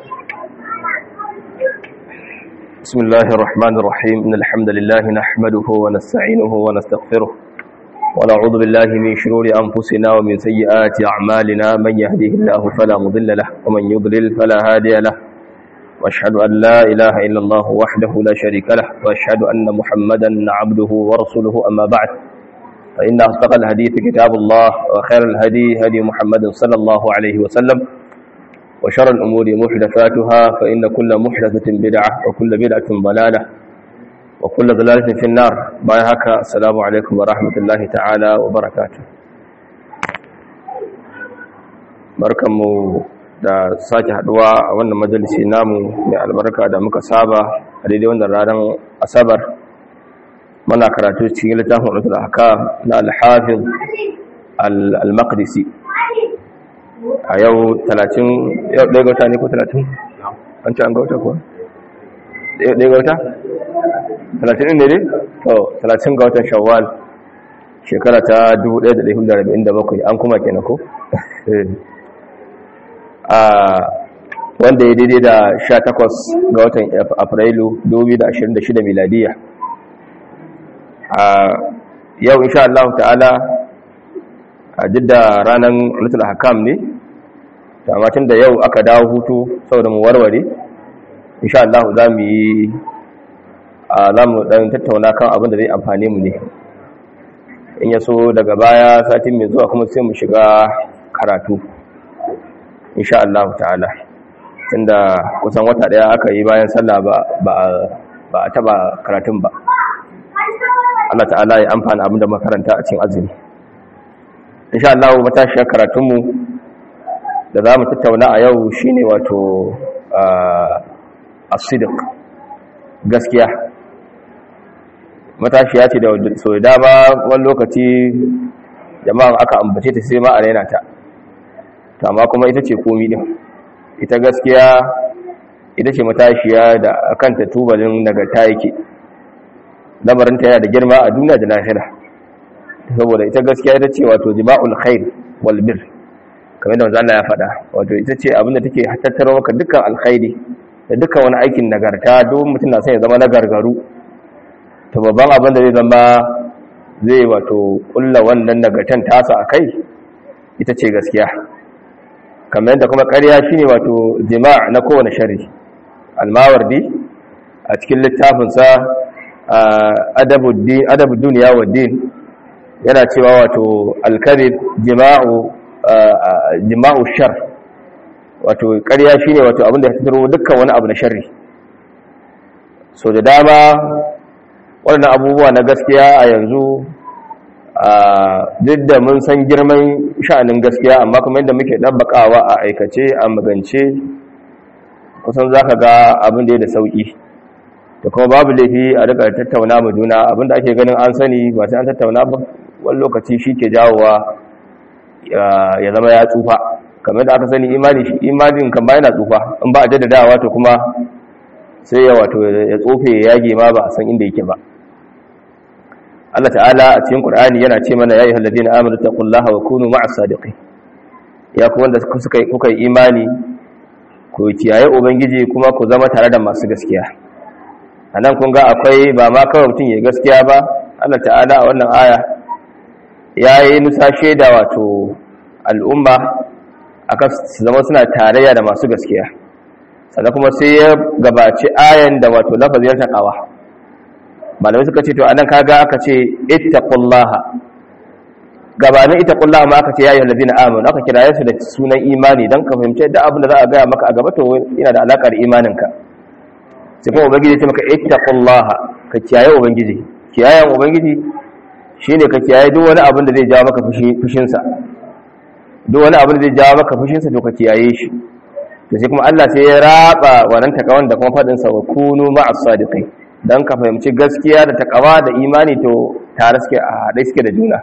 بسم الله الرحمن الرحيم إن الحمد لله نحمده ونستعينه ونستغفره ونعوذ بالله من شرور أنفسنا ومن سيئات أعمالنا من يهده الله فلا مضل له ومن يضلل فلا هادي له وأشهد أن لا إله إلا الله وحده لا شريك له وأشهد أن محمدا عبده ورسوله أما بعد فإن أصدق الحديث كتاب الله وخير الهدي هدي محمد صلى الله عليه وسلم وشر الأمور محدثاتها فإن كل محدثة بدعة وكل بدعة ضلالة وكل ضلالة في النار بايهك السلام عليكم ورحمة الله تعالى وبركاته barkanmu da sake haduwa a wannan majalisi namu mai albarka da muka saba a daidai wannan ranar asabar muna karatu cikin littafin ulul ahkam na al-hafiz al-maqdisi a yau 30 yau ɗaya gauta ne ko 30 an ce an gauta kuwa ɗaya gauta 30 ne ne to 30 gautan shawwal shekara ta 1447 an kuma kenan ko a wanda ya daidai da 18 ga watan afrilu 2026 miladiya a yau insha Allah ta'ala a jidda ranar ulutul hakam ne tamatin da yau aka dawo hutu saboda mu warware insha Allah za mu yi a za mu dan tattauna kan abin da zai amfane mu ne in ya so daga baya satin mai zuwa kuma sai mu shiga karatu insha Allah ta'ala tunda kusan wata daya aka yi bayan sallah ba ba a taba karatun ba Allah ta'ala ya amfana abin da makaranta a cikin azumi insha Allah matashiyar karatunmu da za mu tattauna a yau shine wato asidik gaskiya matashiya ce da so dama wani lokaci jama'an aka ambace ta sai ma a raina ta to amma kuma ita ce komi din ita gaskiya ita ce matashiya da kanta tubalin nagarta yake lamarinta yana da girma a duniya da lahira saboda ita gaskiya ita ce wato jima'ul khair wal bir kamar da Allah ya faɗa wato ita ce abinda take tattaro maka dukkan alkhairi da dukkan wani aikin nagarta duk mutum na son ya zama nagargaru to babban abin da zai zama zai wato kulla wannan nagartan tasa akai ita ce gaskiya kamar yadda kuma ƙarya shine wato jima' na kowane shari almawardi a cikin littafinsa adabu duniya wa din yana cewa wato alkarib jima'u jima'u shar wato ƙarya shine wato abinda ya tattaro dukkan wani abu na sharri so da dama waɗannan abubuwa na gaskiya a yanzu duk da mun san girman sha'anin gaskiya amma kuma yadda muke ɗabbaƙawa a aikace a magance kusan za ka ga abin da ya da sauƙi da kuma babu laifi a rika tattauna mu juna abinda ake ganin an sani ba sai an tattauna ba wani lokaci shi ke jawowa ya zama ya tsufa kamar da aka sani imani shi imanin kan ba yana tsufa in ba a jaddadawa to kuma sai ya wato ya tsofe ya yage ma ba a san inda yake ba Allah ta'ala a cikin Qur'ani yana ce mana ya ayyuhal ladina amanu taqullaha wa kunu ma'as sadiqin ya ku wanda suka kuka yi imani ku kiyaye ubangiji kuma ku zama tare da masu gaskiya anan kun ga akwai ba ma kawai mutum ya gaskiya ba Allah ta'ala a wannan aya ya yi nusashe da wato al'umma akan su zama suna tarayya da masu gaskiya sannan kuma sai ya gabaci ayan da wato lafazin taqawa malamai suka ce to anan kaga aka ce ittaqullaha gabanin ittaqullaha ma aka ce ya ayyuhal ladina amanu aka kira su da sunan imani dan ka fahimci da abin da za a ga maka a gaba to yana da alakar imaninka sai kuma ubangiji ya ce maka ittaqullaha ka kiyaye ubangiji kiyayen ubangiji shine ka kiyaye duk wani abin da zai jawo maka fushin sa duk wani abin da zai jawo maka fushin sa to ka kiyaye shi to sai kuma Allah sai ya raba wannan takawan da kuma fadin sa wa kunu ma'as sadiqin dan ka fahimci gaskiya da takawa da imani to tare suke a haɗe suke da juna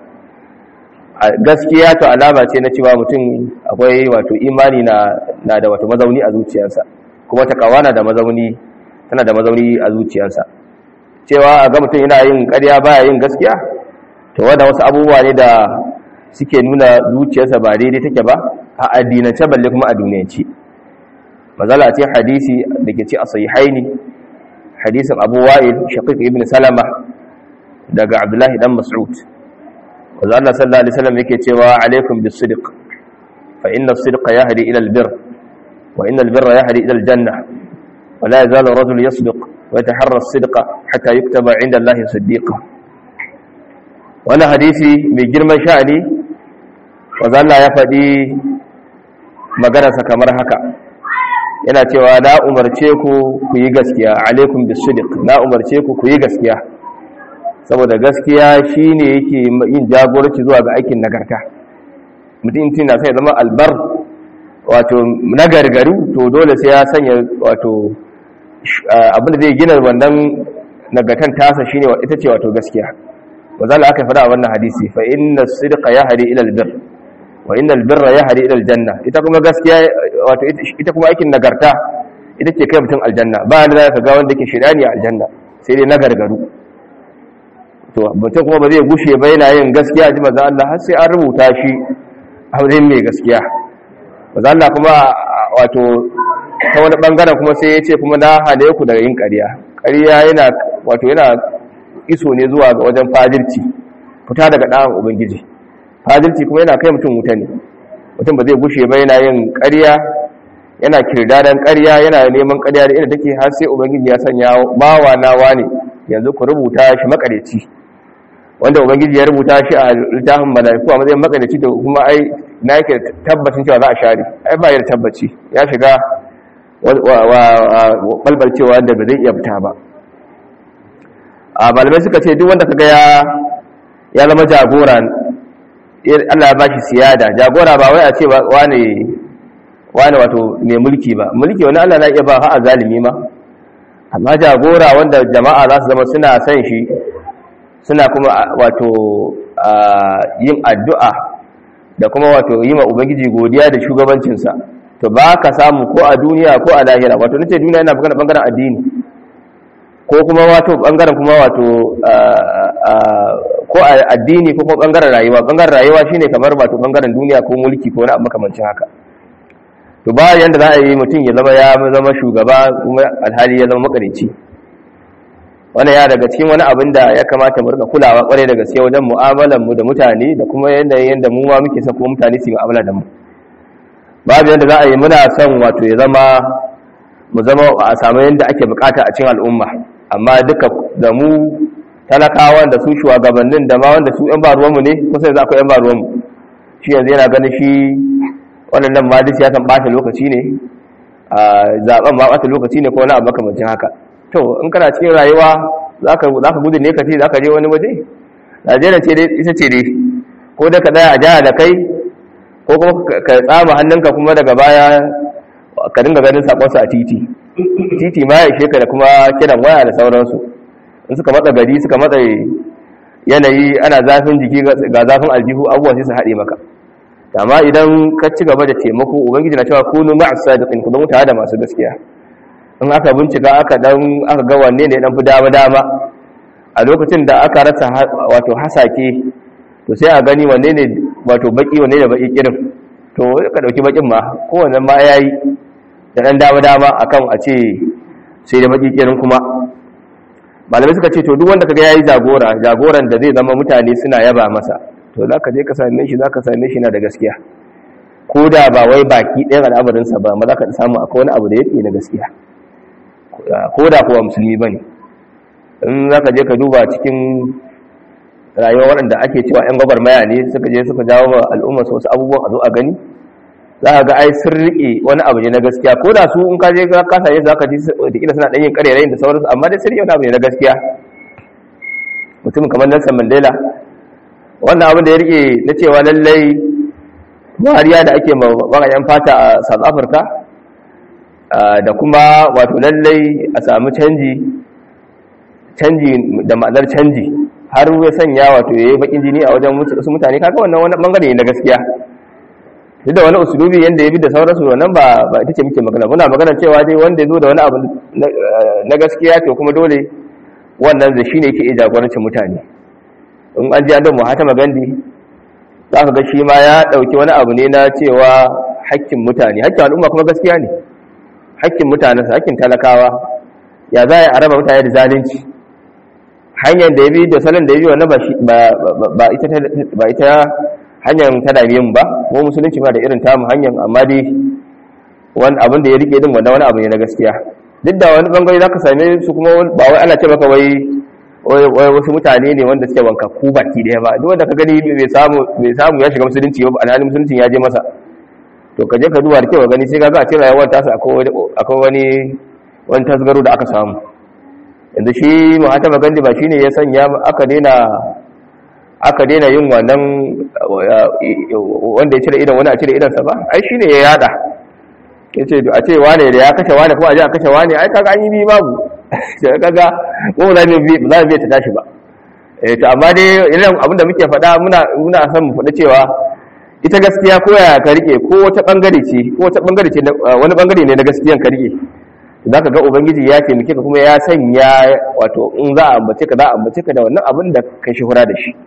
gaskiya to alama ce na cewa mutum akwai wato imani na na da wato mazauni a zuciyarsa kuma takawa na da mazauni tana da mazauni a zuciyarsa cewa a ga mutum yana yin ƙarya baya yin gaskiya to wanda wasu abubuwa ne da suke nuna zuciyarsa ba daidai take ba a addinance balle kuma a duniyance mazala a cikin hadisi da ke ci a sahihaini hadisin abu wa'il shaqiq ibn salama daga abdullahi dan mas'ud wanda Allah sallallahu alaihi wasallam yake cewa alaikum bis-sidq fa inna as-sidqa yahdi ila al-birr wa inna al-birra yahdi ila al-janna wa la yazalu ar-rajulu yasduq wa yataharra as-sidqa hatta yuktaba 'inda Allah siddiqa wannan hadisi mai girman sha'ani wanda Allah ya faɗi maganarsa kamar haka yana cewa na umarce ku ku yi gaskiya alaikum bis-sidq na umarce ku ku yi gaskiya saboda gaskiya shine yake yin jagoranci zuwa ga aikin nagarta mutum tun na sai zama albar wato nagargaru to dole sai ya sanya wato abinda zai gina wannan nagartan tasa shine ita ce wato gaskiya wazala aka fada a wannan hadisi fa inna sidqa yahdi ila albir wa inna albirra yahdi ila aljanna ita kuma gaskiya wato ita kuma aikin nagarta ita ce kai mutum aljanna ba da zaka ga wanda ke shirani a aljanna sai dai nagargaru to mutum kuma ba zai gushe ba yana yin gaskiya ji manzo Allah har sai an rubuta shi a wajen mai gaskiya manzo Allah kuma wato ta wani bangaren kuma sai ya ce kuma na hale ku daga yin ƙarya ƙarya yana wato yana iso ne zuwa ga wajen fajirci fita daga ɗan ubangiji fajirci kuma yana kai mutum wuta ne mutum ba zai gushe ba yana yin ƙarya yana kirdadan ƙarya yana neman ƙarya da inda take har sai ubangiji ya sanya bawa nawa ne yanzu ku rubuta shi makareci wanda ubangiji ya rubuta shi a littafin malaiku a matsayin makareci da kuma ai na yake tabbacin cewa za a share ai ba da tabbaci ya shiga balbalcewa da ba zai iya fita ba a malamai suka ce duk wanda kaga ya ya zama jagora Allah ya bashi siyada jagora ba wai a ce wane wane wato mai mulki ba mulki wani Allah na iya ba ha a zalimi ma amma jagora wanda jama'a za su zama suna son shi suna kuma wato yin addu'a da kuma wato yi ma ubangiji godiya da shugabancinsa to ba ka samu ko a duniya ko a lahira wato nace duniya yana magana bangaren addini ko kuma wato bangaren kuma wato ko a addini ko kuma bangaren rayuwa bangaren rayuwa shine kamar wato bangaren duniya ko mulki ko wani abu makamancin haka to ba yanda za a yi mutum ya zama ya zama shugaba kuma alhali ya zama makarici wannan ya daga cikin wani abin da ya kamata mu rika kulawa kwarai da gaske wajen mu'amalar mu da mutane da kuma yanda yanda mu ma muke son kuma mutane su yi mu'amala da mu babu yanda za a yi muna son wato ya zama mu zama a samu yanda ake bukata a cikin al'umma amma duka da mu talakawan da su shugabannin da ma wanda su yan ba ruwanmu ne kusa yanzu akwai yan ba ruwanmu shi yanzu yana ganin shi waɗannan ma duk siyasan ɓata lokaci ne a zaɓen ma ɓata lokaci ne ko wani abu makamancin haka to in kana cikin rayuwa za ka gudu ne ka ce za ka je wani waje najeriya ce dai ita ce dai ko da ka tsaya a jihar da kai ko kuma ka tsama hannunka kuma daga baya ka dinga ganin sakonsu a titi titi ma ya ishe ka da kuma kiran waya da sauransu in suka matsa gari suka matsa yanayi ana zafin jiki ga zafin aljihu abubuwa sai su haɗe maka amma idan ka ci gaba da taimako ubangiji na cewa kunu ma'as sadiqin ku zama tare da masu gaskiya in aka bincika aka dan aka ga wanne ne dan fi dama dama a lokacin da aka rasa wato hasake to sai a gani wanne ne wato baki wanne ne baki kirin to ka dauki bakin ma kowanne ma yayi da dan dama dama akan a ce sai da baki kirin kuma malamai suka ce to duk wanda kaga yayi jagora jagoran da zai zama mutane suna yaba masa to za ka je ka same shi za ka same shi na da gaskiya ko da ba wai baki ɗayan al'amarinsa ba ma za ka samu akwai wani abu da yake na gaskiya ko da kuwa musulmi ba ne in za ka je ka duba cikin rayuwa waɗanda ake cewa 'yan gwagwarmaya ne suka je suka jawo wa al'umma wasu abubuwan a zo a gani za ka ga ai sun riƙe wani abu ne na gaskiya ko da su in ka je ka same za ka ji da kila suna ɗanyen ƙarerayin da sauransu amma dai sun riƙe wani abu ne na gaskiya mutum kamar Nelson Mandela wannan abin da ya rike na cewa lallai wariya da ake yan fata a south africa da kuma wato lallai a samu canji canji da ma'anar canji har ya sanya wato ya yi bakin jini a wajen wasu mutane kaga wannan wani bangare ne na gaskiya duk da wani usulubi yadda ya bi da sauransu wannan ba ba ita ce muke magana muna magana cewa dai wanda ya zo da wani abu na gaskiya to kuma dole wannan da shine yake iya jagorancin mutane in an ji an da muhatama gandi za ka ga shi ma ya ɗauki wani abu ne na cewa hakkin mutane hakkin al'umma kuma gaskiya ne hakkin mutanensa hakkin talakawa ya za a raba mutane da zalunci hanyar da ya bi da salon da ya bi wannan ba ita hanyar ta dame mu ba mu musulunci ba da irin tamu hanyar amma dai wani abin da ya rike din wanda wani abu ne na gaskiya duk da wani bangare za ka same su kuma ba wai ana ce maka wai wasu mutane ne wanda suke wanka ku baki daya ba duk wanda ka gani bai samu bai samu ya shiga musulunci ba alhalin musulunci ya je masa to ka je ka duba da kyau gani sai ka ga a ce rayuwar tasa akwai wani wani tasgaro da aka samu yanzu shi mahatama gandi ba shine ya sanya aka daina aka daina yin wannan wanda ya cire idan wani a cire idansa ba ai shine ya yada ya ce a ce wane da ya kashe wane ko a ji a kashe wane ai kaga an yi bi babu kaga ko za mu za mu ta tashi ba eh to amma dai irin abin da muke faɗa muna muna son mu faɗa cewa ita gaskiya ko ya ka rike ko wata bangare ce ko wata bangare ce wani bangare ne na gaskiyan ka rike za ka ga ubangiji ya taimake ka kuma ya sanya wato in za a ambace ka za a ambace ka da wannan abin da kai shuhura da shi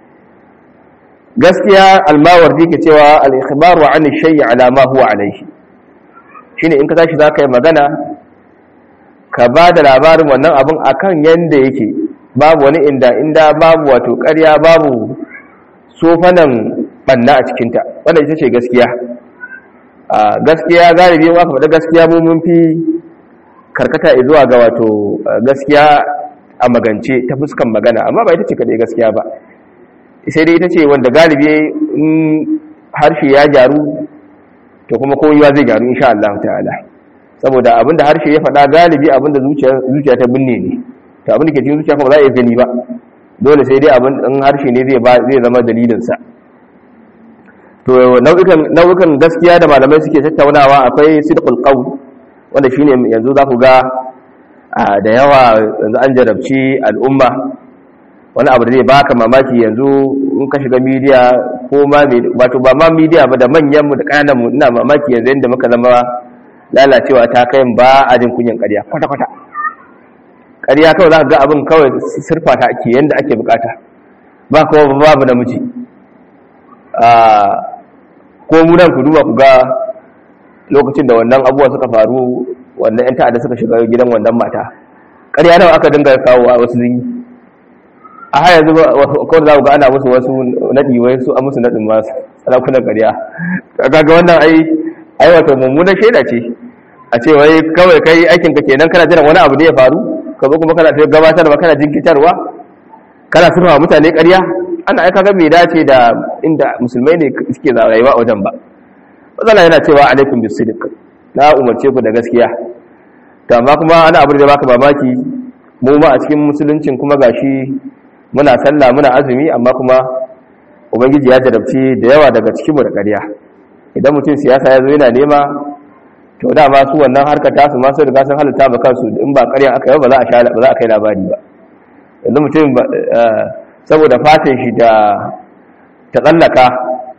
gaskiya almawardi ke cewa al-ikhbaru an shay'i ala ma huwa alayhi shine in ka tashi za ka yi magana ka ba da labarin wannan abin akan yanda yake babu wani inda inda babu wato ƙarya babu sofanan banna a cikinta wannan ita ce gaskiya a gaskiya galibi in aka faɗa gaskiya mu mun fi karkata zuwa ga wato gaskiya a magance ta fuskan magana amma ba ita ce kadai gaskiya ba sai dai ita ce wanda galibi in harshe ya gyaru to kuma koyuwa zai gyaru insha Allah ta'ala saboda abinda harshe ya faɗa galibi abinda zuciya zuciya ta binne ne to abinda ke cikin zuciya kuma za a yi gani ba dole sai dai abin in harshe ne zai zai zama dalilin sa to nau'ikan nau'ikan gaskiya da malamai suke tattaunawa akwai sidqul qawl wanda shine yanzu za ku ga da yawa yanzu an jarabci al'umma wani abu da zai baka mamaki yanzu in ka shiga midiya ko ma wato ba ma midiya ba da manyan mu da kananan mu ina mamaki yanzu yanda muka zama lalacewa ta kai ba a jin kunyan ƙarya kwata kwata ƙarya kawai za ka ga abin kawai sirfa ta ake yanda ake bukata ba kuma babu namiji ko mu nan ku duba ku ga lokacin da wannan abubuwa suka faru wannan 'yan ta'adda suka shiga gidan wannan mata ƙarya nawa aka dinga kawo a wasu zinyi a haya zuba kawai za ku ga ana musu wasu naɗi wai su an musu naɗin masu sarakunan ƙarya kaga wannan ai ai wato mummunan shaida ce a ce wai kawai kai aikin ka kenan kana jiran wani abu da ya faru ka zo kuma kana ta gabatarwa kana jinkitarwa kana sunwa mutane ƙarya ana aika ga bai dace da inda musulmai ne suke rayuwa a wajen ba matsala yana cewa alaikum bis sidq na umarce ku da gaskiya to amma kuma ana abu da baka mamaki mu ma a cikin musuluncin kuma gashi muna sallah muna azumi amma kuma ubangiji ya jarabci da yawa daga cikin mu da ƙarya idan mutum siyasa ya zo yana nema to da ma su wannan harkar ta su ma su riga sun halitta ba kansu in ba ƙaryan aka yi ba za a sha ba za a kai labari ba yanzu mutum saboda fatan shi da ta tsallaka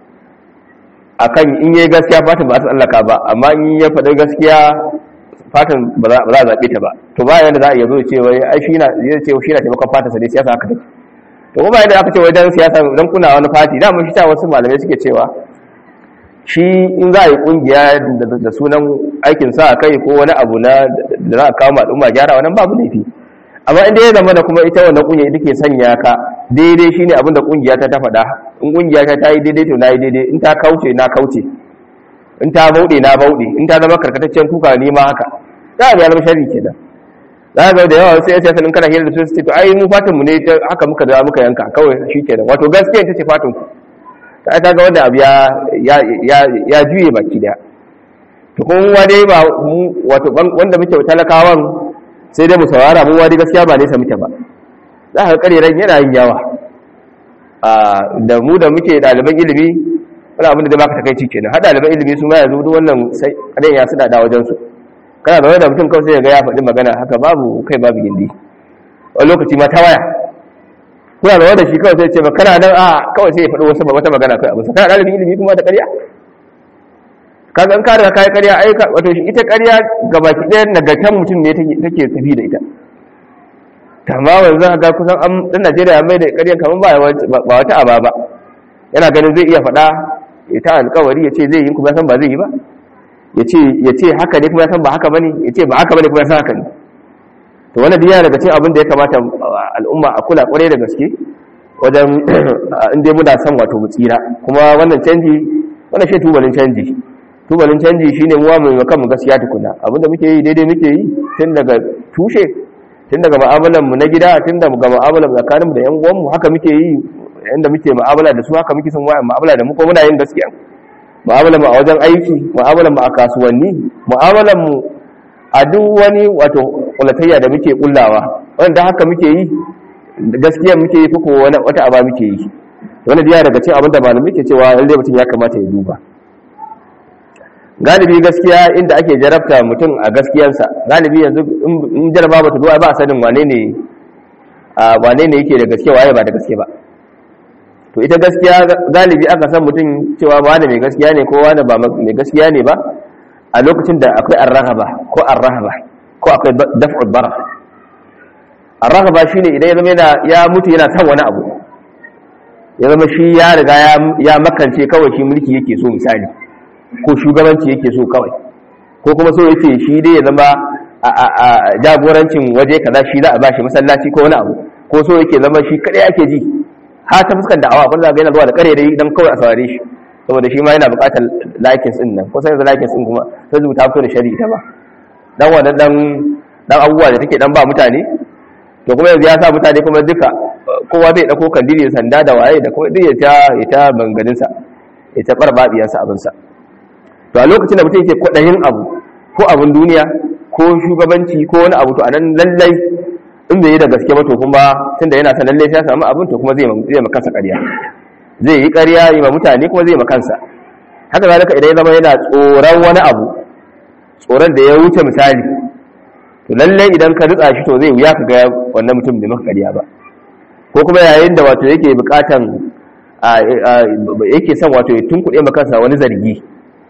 akan in yi gaskiya fatan ba a tsallaka ba amma in ya faɗi gaskiya fatan ba za a zaɓe ta ba to ba yadda za a iya zo ce wai ai shi na zai ce shi na taimakon fatan sa dai siyasa haka take to kuma yadda aka ce wai dan siyasa dan kuna wani fati da mun shi ta wasu malamai suke cewa shi in za a yi kungiya da sunan aikin sa kai ko wani abu na da za a kawo al'umma gyara wannan babu laifi amma inda ya zama da kuma ita wannan kungiya ita ke sanya ka daidai shine abin da kungiya ta ta faɗa in kungiya ta ta yi daidai to na yi daidai in ta kauce na kauce in ta bauɗe na bauɗe in ta zama karkataccen kuka ne ma haka za a zama sharri kenan za ga da yawa sai sai sanin kana hira da su ce to ai mu fatan mu ne haka muka da muka yanka kawai shikenan wato gaskiya ita ce fatan ku ta ta ga wanda abu ya ya ya juye baki daya to kuma dai ba mu wato wanda muke talakawan sai dai mu saurara mu wadi gaskiya ba nesa muke ba za ka kareren yana yin yawa da mu da muke ɗaliban ilimi wani abin da zai baka takaici kenan har ɗaliban ilimi su ma yanzu duk wannan sai karen ya suna da wajen su kana da wani da mutum kawai sai ya ga ya faɗi magana haka babu kai babu gindi wani lokaci ma ta waya kuna da wanda shi kawai sai ce ba kana nan a kawai sai ya faɗi wasu wata magana kai abu kana ɗalibin ilimi kuma da ƙarya kaga an kare kai ƙarya ai wato shi ita ƙarya gabaki ɗaya nagartan mutum ne take tafi da ita tamma wanzu ga kusan an dan Najeriya mai da ƙarya kaman ba ba wata aba ba yana ganin zai iya faɗa ita alƙawari ya ce zai yi kuma san ba zai yi ba ya ce haka ne kuma ya san ba haka bane ya ce ba haka bane kuma ya san haka ne to wannan biya daga cikin abin da ya kamata al'umma a kula kwarai da gaske wajen inda muna son wato mu tsira kuma wannan canji wannan shi tubalin canji tubalin canji shine muwa mai makan mu gaskiya tukuna abinda muke yi daidai muke yi tun daga tushe tun daga mu'amalar mu na gida tun daga mu'amalar tsakanin mu da yan uwan mu haka muke yi inda muke mu'amala da su haka muke son waya mu'amala da mu ko muna yin gaskiya mu'amalar mu a wajen aiki mu'amalar mu a kasuwanni mu'amalar mu a duk wani wato kulatayya da muke kullawa wanda haka muke yi gaskiya muke yi ko wani wata aba muke yi wani biya daga cikin abin da malamai ke cewa lalle mutum ya kamata ya duba galibi gaskiya inda ake jarabta mutum a gaskiyarsa galibi yanzu in jaraba ba ta zuwa ba a sanin wane ne wane ne yake da gaske waye ba da gaske ba to ita gaskiya galibi aka san mutum cewa ba da mai gaskiya ne ko wani ba mai gaskiya ne ba a lokacin da akwai arrahaba ko arrahaba ko akwai daf'ul bara arrahaba shine idan ya zama yana ya mutu yana son wani abu ya zama shi ya riga ya makance kawai shi mulki yake so misali ko shugabanci yake so kawai ko kuma so yake shi dai ya zama a jagorancin waje kaza shi za a bashi masallaci ko wani abu ko so yake zama shi kadai ake ji har ta fuskan da'awa abin da yana zuwa da kare dai dan kawai a saurare shi saboda shi ma yana buƙatar likes din nan ko sai da likes din kuma sai zuwa ta fito da shari'a ba dan wannan dan dan abubuwa da take dan ba mutane to kuma yanzu ya sa mutane kuma duka kowa zai dauko kandili sanda da waye da kuma duk ya ta ya ta banganin sa ya ta barbabiyar sa abin sa to a lokacin da mutum yake kwadayin abu ko abin duniya ko shugabanci ko wani abu to anan lallai in bai yi da gaske ba to kuma tunda yana son lallai sai ya samu abin to kuma zai zai maka kansa ƙarya zai yi ƙarya yi ma mutane kuma zai ma kansa haka zalika idan ya zama yana tsoron wani abu tsoron da ya wuce misali to lallai idan ka ritsa shi to zai wuya ka ga wannan mutum bai maka ƙarya ba ko kuma yayin da wato yake buƙatan yake son wato ya tunkuɗe ma kansa wani zargi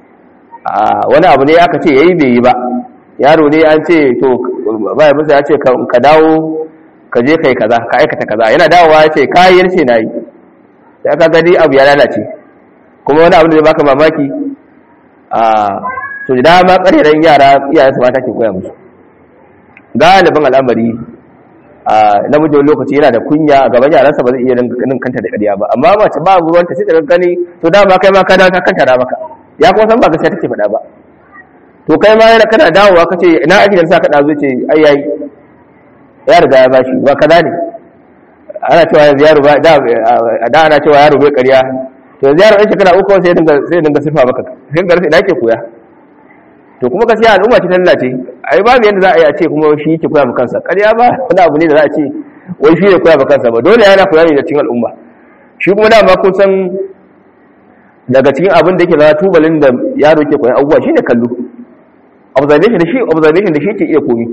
wani abu ne aka ce yayi bai yi ba yaro ne an ce to bai musa ya ce ka dawo ka je kai kaza ka aikata kaza yana dawowa ya ce kayi ce na yi sai aka gani abu ya lalace kuma wani abu da zai baka mamaki a to da dama ƙareren yara iyayen su mata ke koya musu galibin al'amari a namijin lokaci yana da kunya a gaban yaransa ba zai iya nin kanta da ƙarya ba amma mace ba ruwanta sai ta gani to dama kai ma ka dawo ka kanta da maka ya kuma san ba gaskiya take faɗa ba to kai ma yana kana dawowa ka ce ina aji da sa ka dazo ce ai yayi ya riga ya bashi ba kaza ne ana cewa yanzu yaro ba da da ana cewa yaro bai ƙarya to yanzu yaro ɗan shekara uku sai dinga sai dinga sifa maka sai ga sai ke koya to kuma gaskiya al'umma ce ta lalace ai babu yanda za a yi a ce kuma shi yake koya maka kansa ƙarya ba wani abu ne da za a ce wai shi ne koya maka kansa ba dole yana koya ne da cikin al'umma shi kuma dama kun san daga cikin abin da yake zama tubalin da yaro ke koyan abubuwa shine kallo observation da shi observation da shi ke iya komi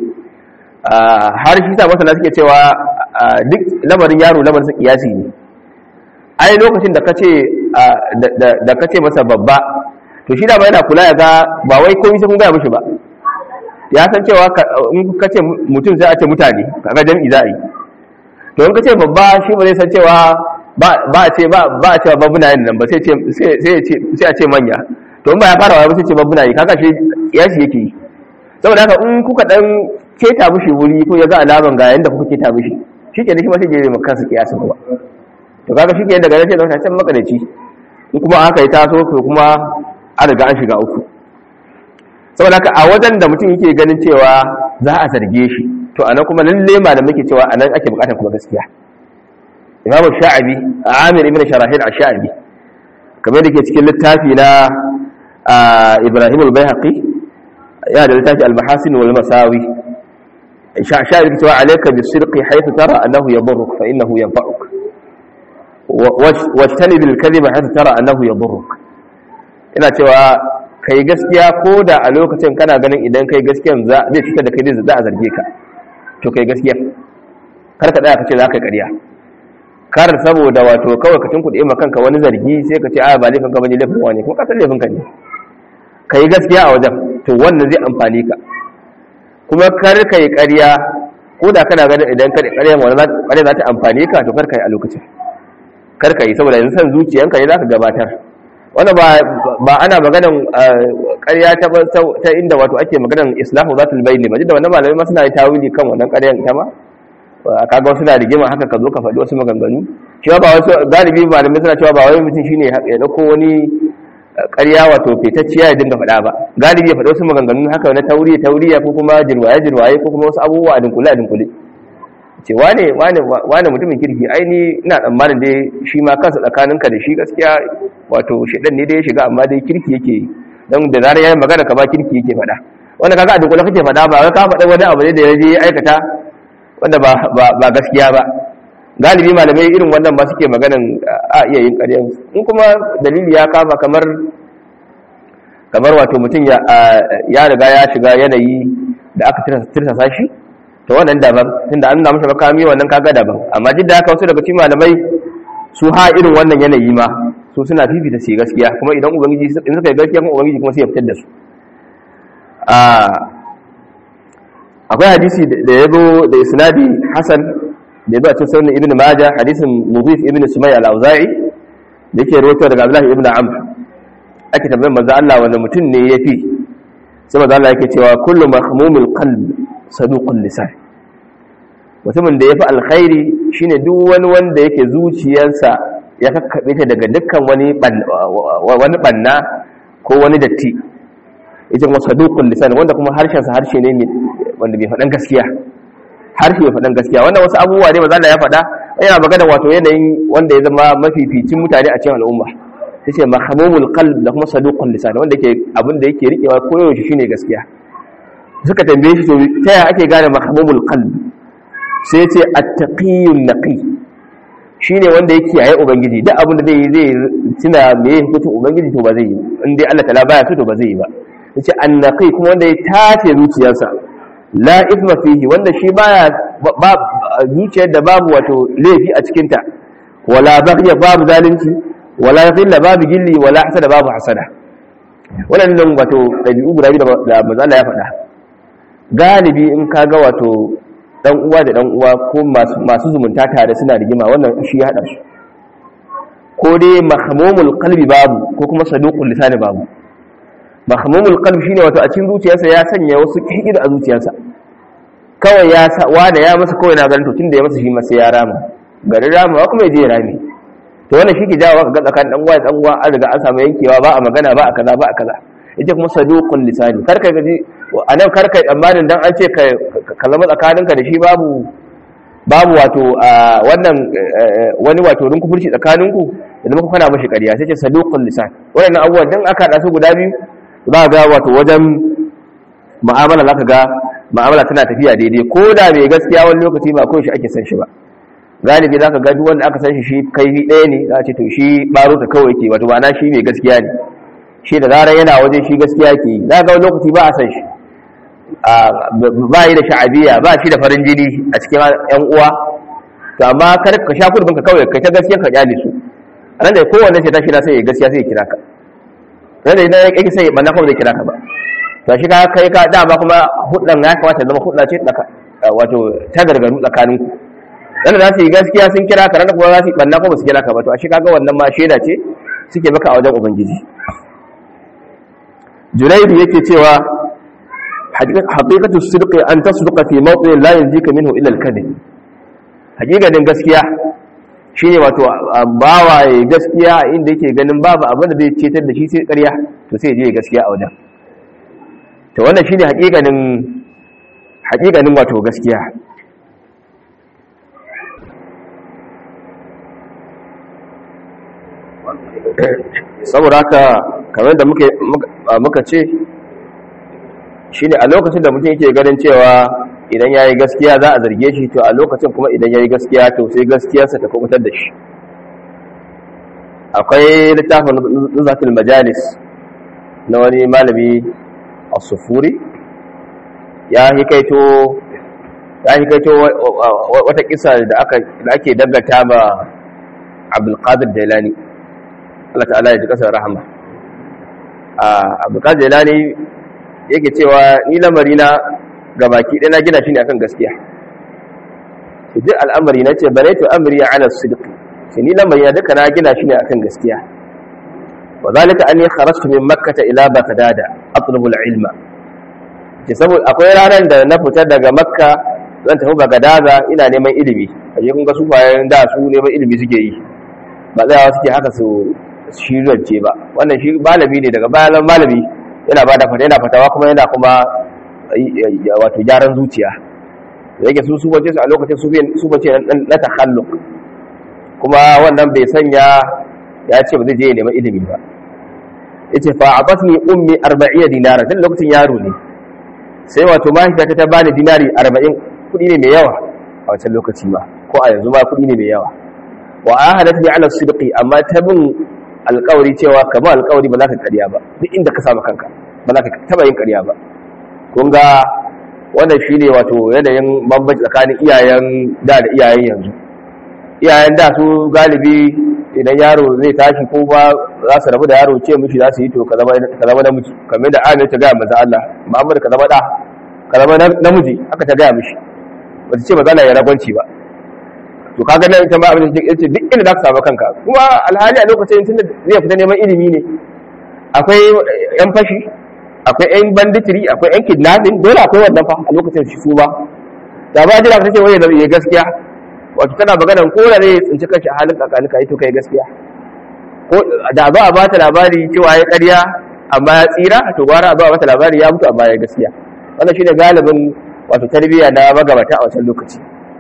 har shi sa masana suke cewa duk lamarin yaro lamarin sa kiyasi ne ai lokacin da kace da kace masa babba to shi da ba yana kula ya ga ba wai komai sai kun ga mishi ba ya san cewa in kace mutum sai a ce mutane kaga jami'i za a yi to in kace babba shi ba zai san cewa ba a ce ba a cewa babbuna yin nan ba sai a ce manya to in ba ya fara wa sai ce babbuna yi kaga shi kiyasi yake yi saboda haka in kuka dan keta mishi wuri ko ya ga alaman ga yanda kuka keta mishi shi ke shi ma sai jere maka kansa kiyasin kuma to kaga shi ke daga nan sai zama can makadaci in kuma aka yi taso to kuma an riga an shiga uku saboda haka a wajen da mutum yake ganin cewa za a zarge shi to anan kuma lalle ma da muke cewa anan ake bukatar kuma gaskiya imamu sha'abi amir ibn sharahil ash-sha'abi kamar da ke cikin littafi na ibrahim al-baihaqi ya da littafi al-mahasin wal masawi sha'abi ke cewa alayka bis-sidqi haythu tara annahu yadurruk fa innahu yanfa'uk wajtani bil kadhiba haythu tara annahu yadurruk ina cewa kai gaskiya ko da a lokacin kana ganin idan kai gaskiyan zai fitar da kai zai za a zarge ka to kai gaskiya kar ka tsaya ka ce za ka ƙarya kar saboda wato kawai ka tunkuɗe ma kanka wani zargi sai ka ce a ba laifin ka bane laifin wani kuma ka san laifin ka ne ka yi gaskiya a wajen to wannan zai amfani ka kuma kar ka yi ƙarya ko da kana ganin idan ka ƙarya wani ƙarya za ta amfani ka to kar ka yi a lokacin kar ka yi saboda yanzu san zuciyanka ne za ka gabatar wannan ba ba ana maganan ƙarya ta ta inda wato ake maganan islahu zatul bayni ba da wannan malamai ma suna yi tawili kan wannan ƙaryan ita ma kaga wasu na rigima haka ka zo ka faɗi wasu maganganu shi ba wasu galibi malamai suna cewa ba wai mutum shine ya dauko wani ƙarya wato fitacciya ya dinga faɗa ba galibi ya faɗi wasu maganganu haka na tauriya tauriya ko kuma jirwaye jirwaye ko kuma wasu abubuwa a dinkule a dinkule ce wane wane wane mutumin kirki aini ina tsammanin dai shi ma kansa tsakaninka da shi gaskiya wato shedan ne dai ya shiga amma dai kirki yake don da zarar yayin magana ka ba kirki yake faɗa wanda kaga a dinkule kake faɗa ba ka faɗa wani abu ne da ya je aikata wanda ba gaskiya ba galibi malamai irin wannan ba suke maganan a iya yin ƙaryan in kuma dalili ya kama kamar kamar wato mutum ya riga ya shiga yanayi da aka tirsasa shi to wannan daban tunda an nuna masa makami wannan kaga daban amma duk da haka wasu daga cikin malamai su ha irin wannan yanayi ma su suna fifita su gaskiya kuma idan ubangiji in suka yi gaskiya kuma ubangiji kuma sai ya fitar da su akwai hadisi da ya zo da isnadi hasan da ya zo a cikin sunan ibn majah hadisin mudhif ibn sumay al-auza'i da yake rawaito daga abdullahi ibn amr ake tambayar manzo Allah wanda mutum ne yafi sai manzo Allah yake cewa kullu mahmumul qalb saduqul lisan mutumin da yafi alkhairi shine duk wani wanda yake zuciyarsa ya kakkabe ta daga dukkan wani wani banna ko wani datti ita kuma saduqul lisan wanda kuma harshen sa harshe ne wanda bai faɗan gaskiya harshe bai faɗan gaskiya wannan wasu abubuwa ne manzo Allah ya faɗa yana magana wato yanayin wanda ya zama mafificin mutane a cikin al'umma yace mahmumul qalb da kuma saduqul lisan wanda yake abin da yake rikewa koyaushe shine gaskiya suka tambaye shi to ta yaya ake gane mahmumul qalb sai yace at-taqiyyun naqi shine wanda yake yayi ubangiji duk abin da zai yi zai tuna me hukuncin ubangiji to ba zai yi in dai Allah ta'ala baya so to ba zai yi ba yace an-naqi kuma wanda ya tace zuciyarsa la ithma fihi wanda shi baya ba zuciyar da babu wato laifi a cikin ta wala baghya babu zalunci wala ghilla babu gilli wala hasada babu hasada wannan wato dabi'u guda biyu da manzo Allah ya faɗa galibi in kaga wato dan uwa da dan uwa ko masu masu zumunta tare suna rigima wannan shi ya hada su ko dai mahmumul qalbi babu ko kuma saduqul lisani babu mahmumul qalb shine wato a cikin zuciyarsa ya sanya wasu kikir a zuciyarsa kawai ya sa wanda ya masa kawai na ganin to tunda ya masa shi ma sai ya rama garin rama wa kuma ya je ya rame to wannan shi ke jawo ga tsakanin dan uwa da dan uwa an riga an samu yankewa ba a magana ba a kaza ba a kaza yace kuma saduqul lisani kar ka gaji anan kar ka tsammanin dan an ce ka zama tsakaninka da shi babu babu wato wannan wani wato rin kufurci tsakaninku da muka kana mashi ƙarya sai ce saduqul lisan wannan abubuwan dan aka hada su guda biyu za ga wato wajen ma'amala za ka ga ma'amala tana tafiya daidai ko da mai gaskiya wani lokaci ba ko shi ake san shi ba galibi za ka ga duk wanda aka san shi shi kaifi ɗaya ne za a ce to shi ɓaro ta kawai ke wato ba na shi mai gaskiya ne shi da zarar yana wajen shi gaskiya ke yi za ga wani lokaci ba a san shi ba yi da sha'abiya ba shi da farin jini a cikin yan uwa to amma kar ka sha kudin ka kawai kai ta gaskiya ka kyale su a nan da kowanne ce ta shi na sai ya gaskiya sai ya kira ka nan da idan yake sai banna kuma zai kira ka ba to shi ka kai ka dama kuma hudan ya kamata zama hudda ce wato ta gargaru tsakanin ku dan za su yi gaskiya sun kira ka ran kuma za su yi banna kuma su kira ka ba to a shi kaga wannan ma sheda ce suke maka a wajen ubangiji Junaidu yake cewa haqiqatu sidqi an tasduqa fi mawqin la yanjika minhu illa al-kadhib haqiqanin gaskiya shine wato bawaye gaskiya inda yake ganin babu abin da zai cetar da shi sai ƙarya to sai je gaskiya a wajen to wannan shine haƙiƙanin haƙiƙanin wato gaskiya saboda haka kamar da muka ce shine a lokacin da mutum yake ganin cewa idan ya yi gaskiya za a zarge shi to a lokacin kuma idan ya yi gaskiya to sai gaskiyarsa ta kubutar da shi akwai littafin nuzatul majalis na wani malami a sufuri ya hikaito ya hikaito wata kisa da ake dangata ma abdulkadir jailani Allah ta'ala ya ji kasar rahama abdulkadir jailani yake cewa ni lamari na ga baki ɗaya na gina shi ne akan gaskiya su duk al'amari na ce bare to amri ya ala sidqi shi ni lamari na duka na gina shi ne akan gaskiya wa zalika anni kharajtu min makkah ila baghdad atlubu al-ilma ce saboda akwai ranar da na fita daga makka zan tafi bagadaza ina neman ilimi aje kun ga sufayen da su neman ilimi suke yi ba tsayawa suke haka su shirance ba wannan shi malami ne daga bayan malami yana ba da fata yana fatawa kuma yana kuma wato gyaran zuciya da yake su su bace su a lokacin su bace na takhalluk kuma wannan bai sanya ya ce ba zai je neman ilimi ba yace fa abatni ummi 40 dinara dan lokacin yaro ne sai wato mahaifiyata ta bani dinari 40 kudi ne mai yawa a wancan lokaci ba ko a yanzu ma kudi ne mai yawa wa ahadat bi ala sidqi amma ta bin alƙawari cewa ka ba alƙawari ba za ka ƙarya ba duk inda ka samu kanka ba za ka taba yin ƙarya ba kun ga wannan shine wato yanayin bambanci tsakanin iyayen da da iyayen yanzu iyayen da su galibi idan yaro zai tashi ko ba za su rabu da yaro ce mishi za su yi to ka zama namiji kamar da amir ta gaya maza Allah Muhammad ka zama da ka zama namiji aka ta gaya mishi ba ta ce maza Allah ya ragwanci ba to kaga nan ita ma abin da ce duk inda za ka samu kanka kuma alhali a lokacin tunda zai fita neman ilimi ne akwai yan fashi akwai yan banditiri akwai yan kidnapping dole akwai wannan fa a lokacin shi su ba da ba jira ka ce wai ya gaskiya wato tana magana ko da zai tsinci kanshi a halin kakani ka yi to kai gaskiya ko da ba a bata labari cewa ya ƙarya amma ya tsira to gwara ba a bata labari ya mutu amma ya gaskiya wannan shine galibin wato tarbiyya na magabata a wancan lokaci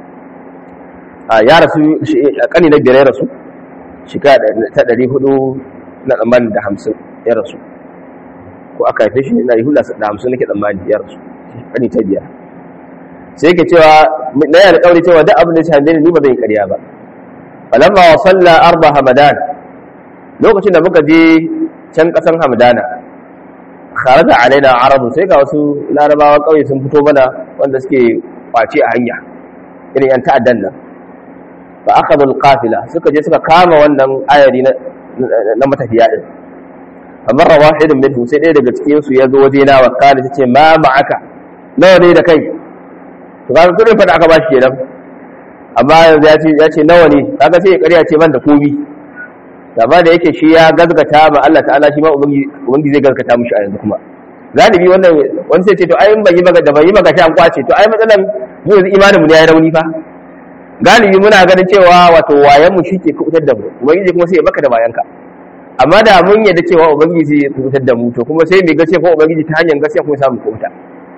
a ya rasu kani na biyar ya rasu shika ta ɗari hudu na tsammanin da hamsin ya rasu ko aka haife shi na yi hula da hamsin nake tsammani ya rasu kani ta biyar sai yake cewa na yi alƙawari cewa duk abin da ya shafe ni ba zan yi ƙarya ba falamma wa salla arba hamadan lokacin da muka je can ƙasan hamadana kharaja alaina arabu sai ga wasu larabawa ƙauye sun fito mana wanda suke kwace a hanya irin yan ta'addan nan fa akhadhu alqafila suka je suka kama wannan ayari na na matafiya din amma rawahidun minhu sai ɗaya daga cikin su ya zo waje na wa kana tace ma ma'aka nawa ne da kai to kaga kudin fada aka bashi kenan amma yanzu ya ce ya ce nawa ne kaga sai ya ƙarya ce ban da komi amma da yake shi ya gazgata ma Allah ta'ala shi ma ubangi zai gazgata mushi a yanzu kuma galibi wannan wani sai ce to ai ban yi maka da ban yi maka an kwace to ai matsalan mu yanzu imanin mu ne yayi rauni fa galibi muna ganin cewa wato wayan mu shi ke kubutar da mu ubangiji kuma sai ya baka da bayanka amma da mun yadda cewa ubangiji zai kubutar da mu to kuma sai mai gaskiya ko ubangiji ta hanyar gaskiya kuma samu kubuta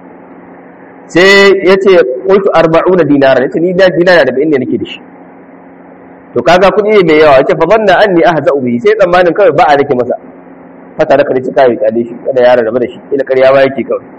sai ya ce qultu arba'una dinara yace ni da dinara da inda nake da shi to kaga kuɗi ne mai yawa yace fa zanna anni ahza'u bihi sai tsammanin kawai ba a nake masa fata da kare cika ya kyale shi kada ya rarraba da shi ila ƙarya ba yake kawai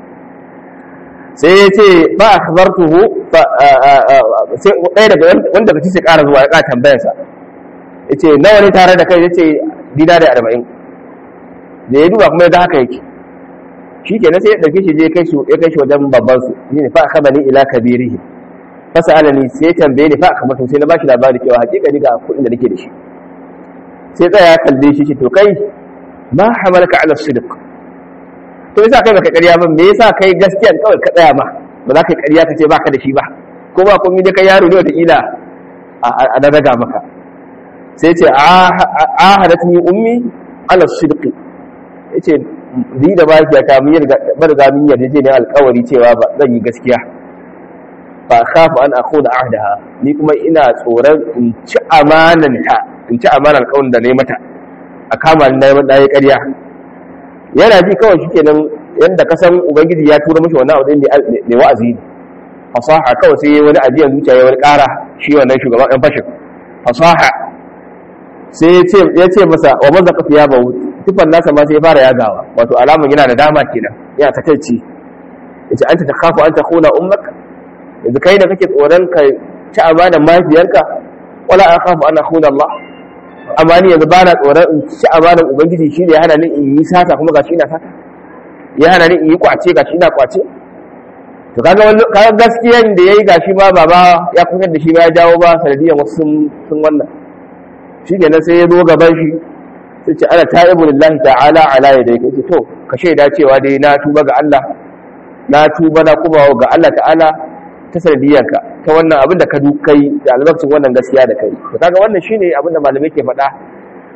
sai ya ce ba akhbartuhu fa sai ɗaya daga wanda kace sai ƙara zuwa ya ƙara tambayar sa yace nawa ne tare da kai yace dida da 40 da ya duba kuma ya ga haka yake shi kenan sai ya ɗauke shi je kai shi ya kai shi wajen babban su ne fa akhadani ila kabirihi fasalani sai tambaye ni fa kamar to sai na bashi labari cewa hakika ni ga kuɗin da nake da shi sai tsaya ya kalle shi to kai ma hamalaka ala sidq to yasa kai baka ƙarya ba me yasa kai gaskiya kawai ka tsaya ma ba za ka ƙarya ka ce baka da shi ba ko ba komai da kai yaro ne wata kila a da daga maka sai ce ahadatni ummi ala sidq yace ni da baki ta mun yarda barga mun yarda je ne alƙawari cewa ba zan yi gaskiya fa khafu an akhudha ahdaha ni kuma ina tsoron in ci amanan ta in ci amanan alƙawarin da nayi mata a kama ni nayi nayi ƙarya yana ji kawai shikenan yanda ka san ubangiji ya tura mishi wannan abu ne wa'azi ne fasaha kawai sai wani ajiyan zuciya ya wani ƙara shi wannan shugaban ɗan fashin fasaha sai ya ce masa wa man zaka fiya bawu tufan nasa ma sai ya fara yagawa wato alamun yana da dama kenan yana takaici yace anta takhafu an takhuna ummak yanzu kai da kake tsoron ka ci amanar mahaifiyarka wala akhafu an akhuna Allah amma ni yanzu bana tsoron in ci amanar ubangiji shi ne ya hana ni in yi sata kuma gashi ina sata ya hana ni in yi kwace gashi ina kwace to kaga kaga gaskiyan da yayi gashi ba baba ya kusa da shi ba ya jawo ba sanadiyan wasu sun wannan shi kenan sai ya zo gaban shi sai ce ana ta'ibu lillahi ta'ala ala yadayka ce to ka shaida cewa dai na tuba ga Allah na tuba na kuma ga Allah ta'ala ta sanadiyanka ta wannan abin da ka kai da albarkacin wannan gaskiya da kai to kaga wannan shine abin da malamai ke faɗa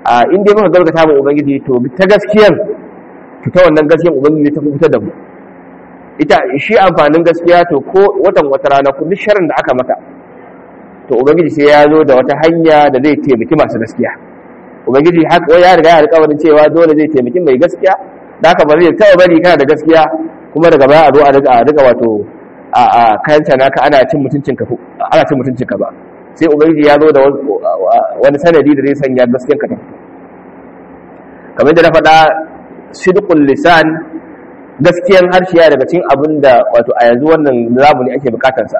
a in dai muka gaskata mu ubangiji to ta gaskiyar to ta wannan gaskiyar ubangiji ta fitar da mu ita shi amfanin gaskiya to ko watan wata rana ku duk sharrin da aka maka to ubangiji sai ya zo da wata hanya da zai taimaki masu gaskiya ubangiji haka ya riga ya alƙawarin cewa dole zai taimaki mai gaskiya da haka ba zai taɓa bari kana da gaskiya kuma daga baya a zo a riga wato a a kanta naka ana cin mutuncin ka ana cin mutuncin ka ba sai ubangiji ya zo da wani sanadi da zai sanya gaskiyar ka ta fito kamar da na faɗa sidqul lisan gaskiyar harshe ya daga cikin abin da wato a yanzu wannan zamani ake bukatarsa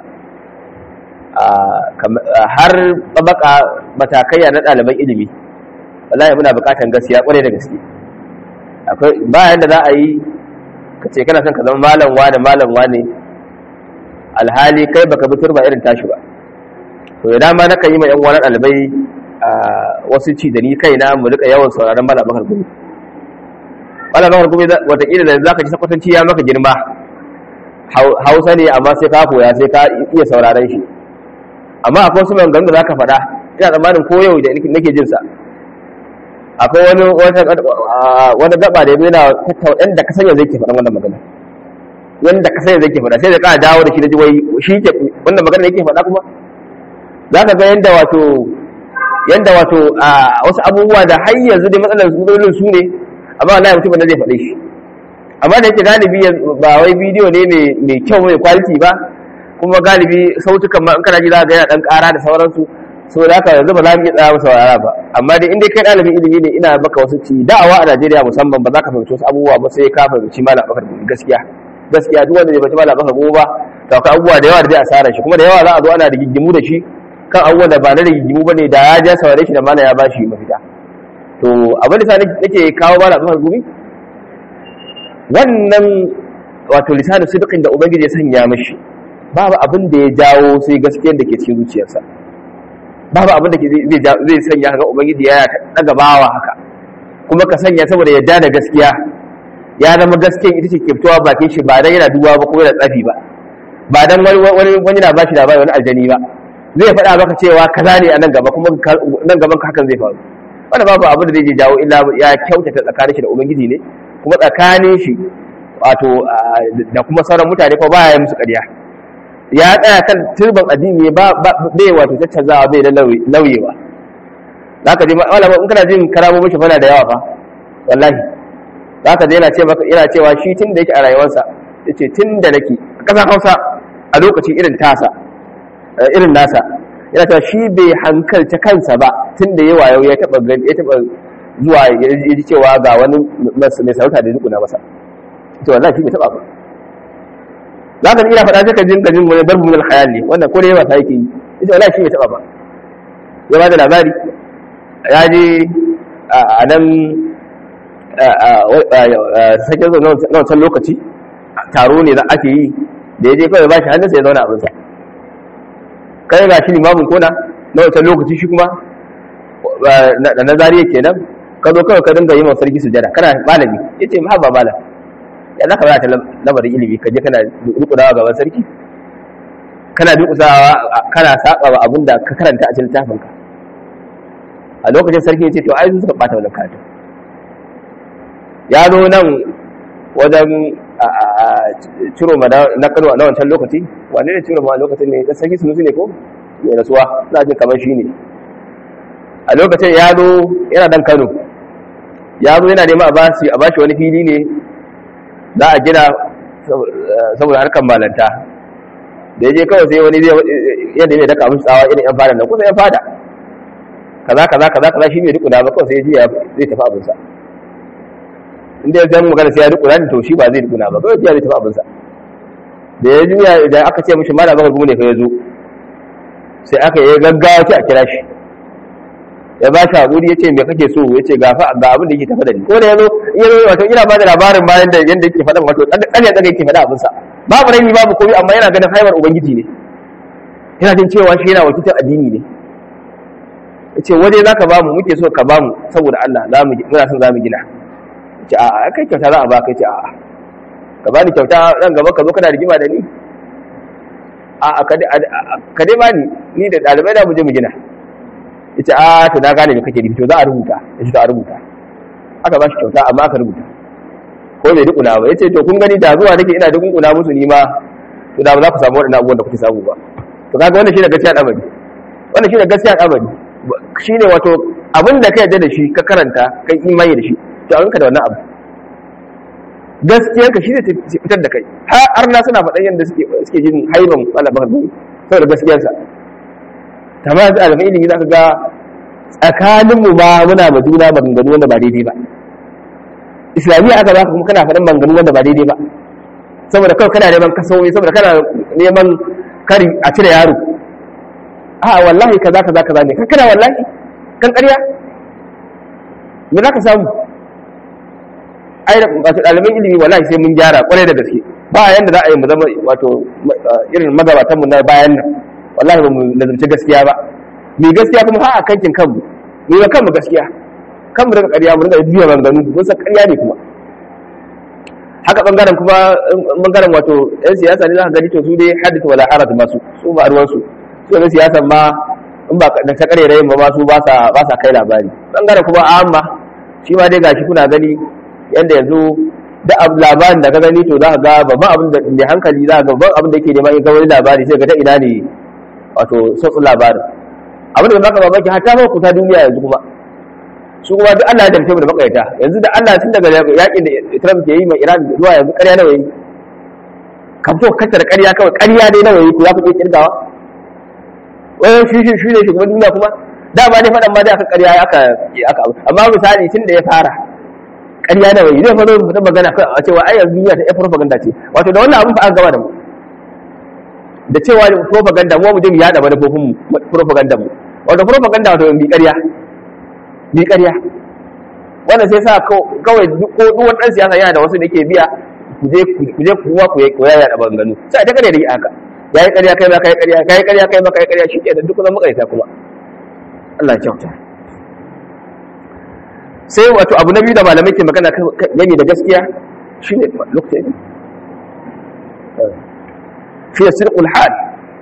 har tabaka matakaiya na ɗaliban ilimi wallahi muna bukatan gaskiya kwarai da gaske akwai bayan da za a yi ka ce kana son ka zama malam wane malam wane alhali kai baka bi turba irin tashi ba to da dama na kan yi ma yan wani ɗalibai wasu ci da ni kaina mu rika yawan sauraron malam bakar gumi malam bakar gumi watakila da za ka ci sakwatanci ya maka girma hausa ne amma sai ka koya sai ka iya sauraron shi amma akwai wasu maganganu da za ka faɗa ina tsammanin ko yau da nake jin sa akwai wani wani gaba da yana tattauna yadda ka sanya zai ke faɗan wannan magana yadda ka sanya zai ke faɗa sai da ƙara dawo da shi da ji wai shi ke wannan magana yake faɗa kuma za ka ga yadda wato yadda wato wasu abubuwa da har yanzu dai matsalar matsalolin su ne amma wallahi mutum da zai faɗe shi amma da yake galibi ba wai bidiyo ne mai kyau mai quality ba kuma galibi sautukan ma in kana ji za ga yana dan ƙara da sauransu so da haka yanzu ba za mu iya tsaya masa saurara ba amma dai in dai kai ɗalibin ilimi ne ina maka wasu ci da'awa a Najeriya musamman ba za ka fahimci wasu abubuwa ba sai ka fahimci malam bakar gobe gaskiya gaskiya duk wanda bai fahimci malam bakar gobe ba to akwai abubuwa da yawa da zai asara shi kuma da yawa za a zo ana rigigimu da shi kan abubuwan da ba na rigigimu ba ne da ya ja saurare shi da malam ya ba shi mafita to abin da nake kawo malam bakar gobe wannan wato lisanin sidikin da ubangiji ya sanya mashi babu abin da ya jawo sai gaskiyar da ke cikin zuciyarsa babu abin da zai sanya ga ubangiji ya daga bawa haka kuma ka sanya saboda yadda da gaskiya ya zama gaskiya ita ce ke fitowa bakin shi ba dan yana duwa ba ko yana tsafi ba ba dan wani wani na bashi labari wani aljani ba zai faɗa maka cewa kaza ne a nan gaba kuma nan gaban ka hakan zai faru wanda babu abin da zai jawo illa ya kyautata tsakanin shi da ubangiji ne kuma tsakanin shi wato da kuma sauran mutane ko baya musu ƙarya ya tsaya kan turban addini ba bai wato caccazawa bai da lauyewa za ka je malama in kana jin karamomin shi fana da yawa fa wallahi za ka je yana ce maka yana cewa shi tun da yake a rayuwarsa yace tun da nake a ƙasar Hausa a lokaci irin tasa irin nasa yana cewa shi bai hankalta kansa ba tun da yawa yau ya taba ya taba zuwa ya ji cewa ga wani mai sarauta da dukuna masa to wallahi shi bai taba ba za ka iya faɗa sai ka jin kajin wani darbu min alkhayal ne wannan ko da yawa ta yake yi ita wallahi shi bai taba ba ya ba da labari ya je a nan sakin zo na wancan lokaci taro ne da ake yi da ya je kawai ba shi hannunsa ya zauna abinsa kai ga shi limamin kona na wancan lokaci shi kuma da na zariya kenan ka zo kawai ka dinga yi wa sarki sujada kana malami ya ce ma ba malam ya za ka ba ta lamarin ilimi ka je kana rukunawa gaban sarki kana dukusawa kana saba wa abin da ka karanta a cikin littafin ka a lokacin sarki ya ce to ai su suka bata wannan karatu ya zo nan wajen ciro ma na kano a wancan lokaci wane ne ciro ma a lokacin ne da sarki sunusi ne ko mai rasuwa na jin kamar shi ne a lokacin ya zo yana dan kano ya zo yana nema a bashi wani fili ne za a gina saboda harkar malanta da ya je kawai sai wani yadda mai daka musu tsawa irin yan fada nan kusa yan fada kaza kaza kaza kaza shi mai rikuna ba kawai sai ya zai tafi abinsa inda ya zama magana sai ya rikuna ne to shi ba zai rikuna ba kawai zai tafi abinsa da ya juya idan aka ce mishi mala baka gumu ne fa ya zo sai aka yi gaggawa ce a kira shi ya ba shi haƙuri ya ce me kake so ya ce gafa ga abin da yake tafa da ni ko da ya zo ya zo wato ina ba da labarin bayan da yanda yake faɗan wato ɗan ya tsaga yake faɗa abinsa babu rani babu komai amma yana ganin haibar ubangiji ne yana jin cewa shi yana wakiltar addini ne ya ce waje za ka bamu muke so ka bamu saboda Allah muna son za mu gina ya ce a'a kai kyauta za a ba kai ce a'a ka bani kyauta ran gaba ka zo kana rigima da ni a'a ka dai bani ni da ɗalibai da mu je mu gina yace a to na gane me kake nufi to za a rubuta yace to a rubuta aka ba shi kyauta amma aka rubuta ko bai dukuna ba yace to kun gani da zuwa nake ina dukuna musu ni ma to da ba za ku samu waɗannan abubuwan da kuke samu ba to kaga wannan shine gaskiya al'amari wannan shine gaskiya al'amari shine wato abin da ka yarda da shi ka karanta kai imani da shi to an ka da wannan abu gaskiyar ka shi zai fitar da kai har na suna faɗan yadda suke suke jin haiban malaman hadisi saboda gaskiyarsa tamam da alamin ilimi zaka ga tsakanin mu ma muna ma juna maganganu wanda ba daidai ba islamiyya aka baka kuma kana faɗin maganganu wanda ba daidai ba saboda kawai kana neman kasowi saboda kana neman kari a cire yaro a wallahi kaza kaza kaza ne kan kana wallahi kan ƙarya me za ka samu ai wato ɗaliban ilimi wallahi sai mun gyara ƙwarai da gaske ba yanda za a yi mu zama wato irin magabatan mu na bayan nan wallahi ba mu nazarci gaskiya ba mai gaskiya kuma ha a kankin kanmu mu ga kanmu gaskiya kanmu daga ƙarya mu rinka biya banganu mun san ƙarya ne kuma haka bangaren kuma bangaren wato yan siyasa ne za ka gani to su dai hadith wala haraj masu su ba ruwan su su ne siyasan ma in ba da ta kare rayin ba ma su ba sa ba sa kai labari bangaren kuma amma shi ma dai gashi kuna gani yanda yanzu da labarin da ka gani to za ka ga babban abin da mai hankali za ka ga babban abin da yake neman ga wani labari sai ga ta ina ne wato sassun labarin abin da baka mamaki hatta ma kuta duniya yanzu kuma su kuma duk Allah ya damce mu da makaita yanzu da Allah tun daga yakin da Trump ke yi mai Iran zuwa yanzu ƙarya nawa yi ka fito kacce da ƙarya kawai ƙarya dai nawa yi ku za ku iya kirgawa wai shi shi shi ne shugaban duniya kuma da ba ne faɗan ma dai aka ƙarya aka aka amma misali tun da ya fara ƙarya nawa yi zai faro da magana a cewa ai yanzu duniya ta propaganda ce wato da wannan abin fa an gaba da mu da cewa propaganda mu mu je mu yada manufofin mu propaganda mu wato propaganda wato bi ƙarya bi ƙarya wannan sai sa kawai ko duk wani ɗan siyasa yana da wasu da ke biya ku je ku je kuma ku ku yaya da banganu sai ta kare da yi haka yayi ƙarya kai ma kai ƙarya kai ƙarya kai ma kai ƙarya shi ke da duk zan makarita kuma Allah ya kyauta sai wato abu na biyu da malamai ke magana gani da gaskiya shine lokacin fiye sirkul hal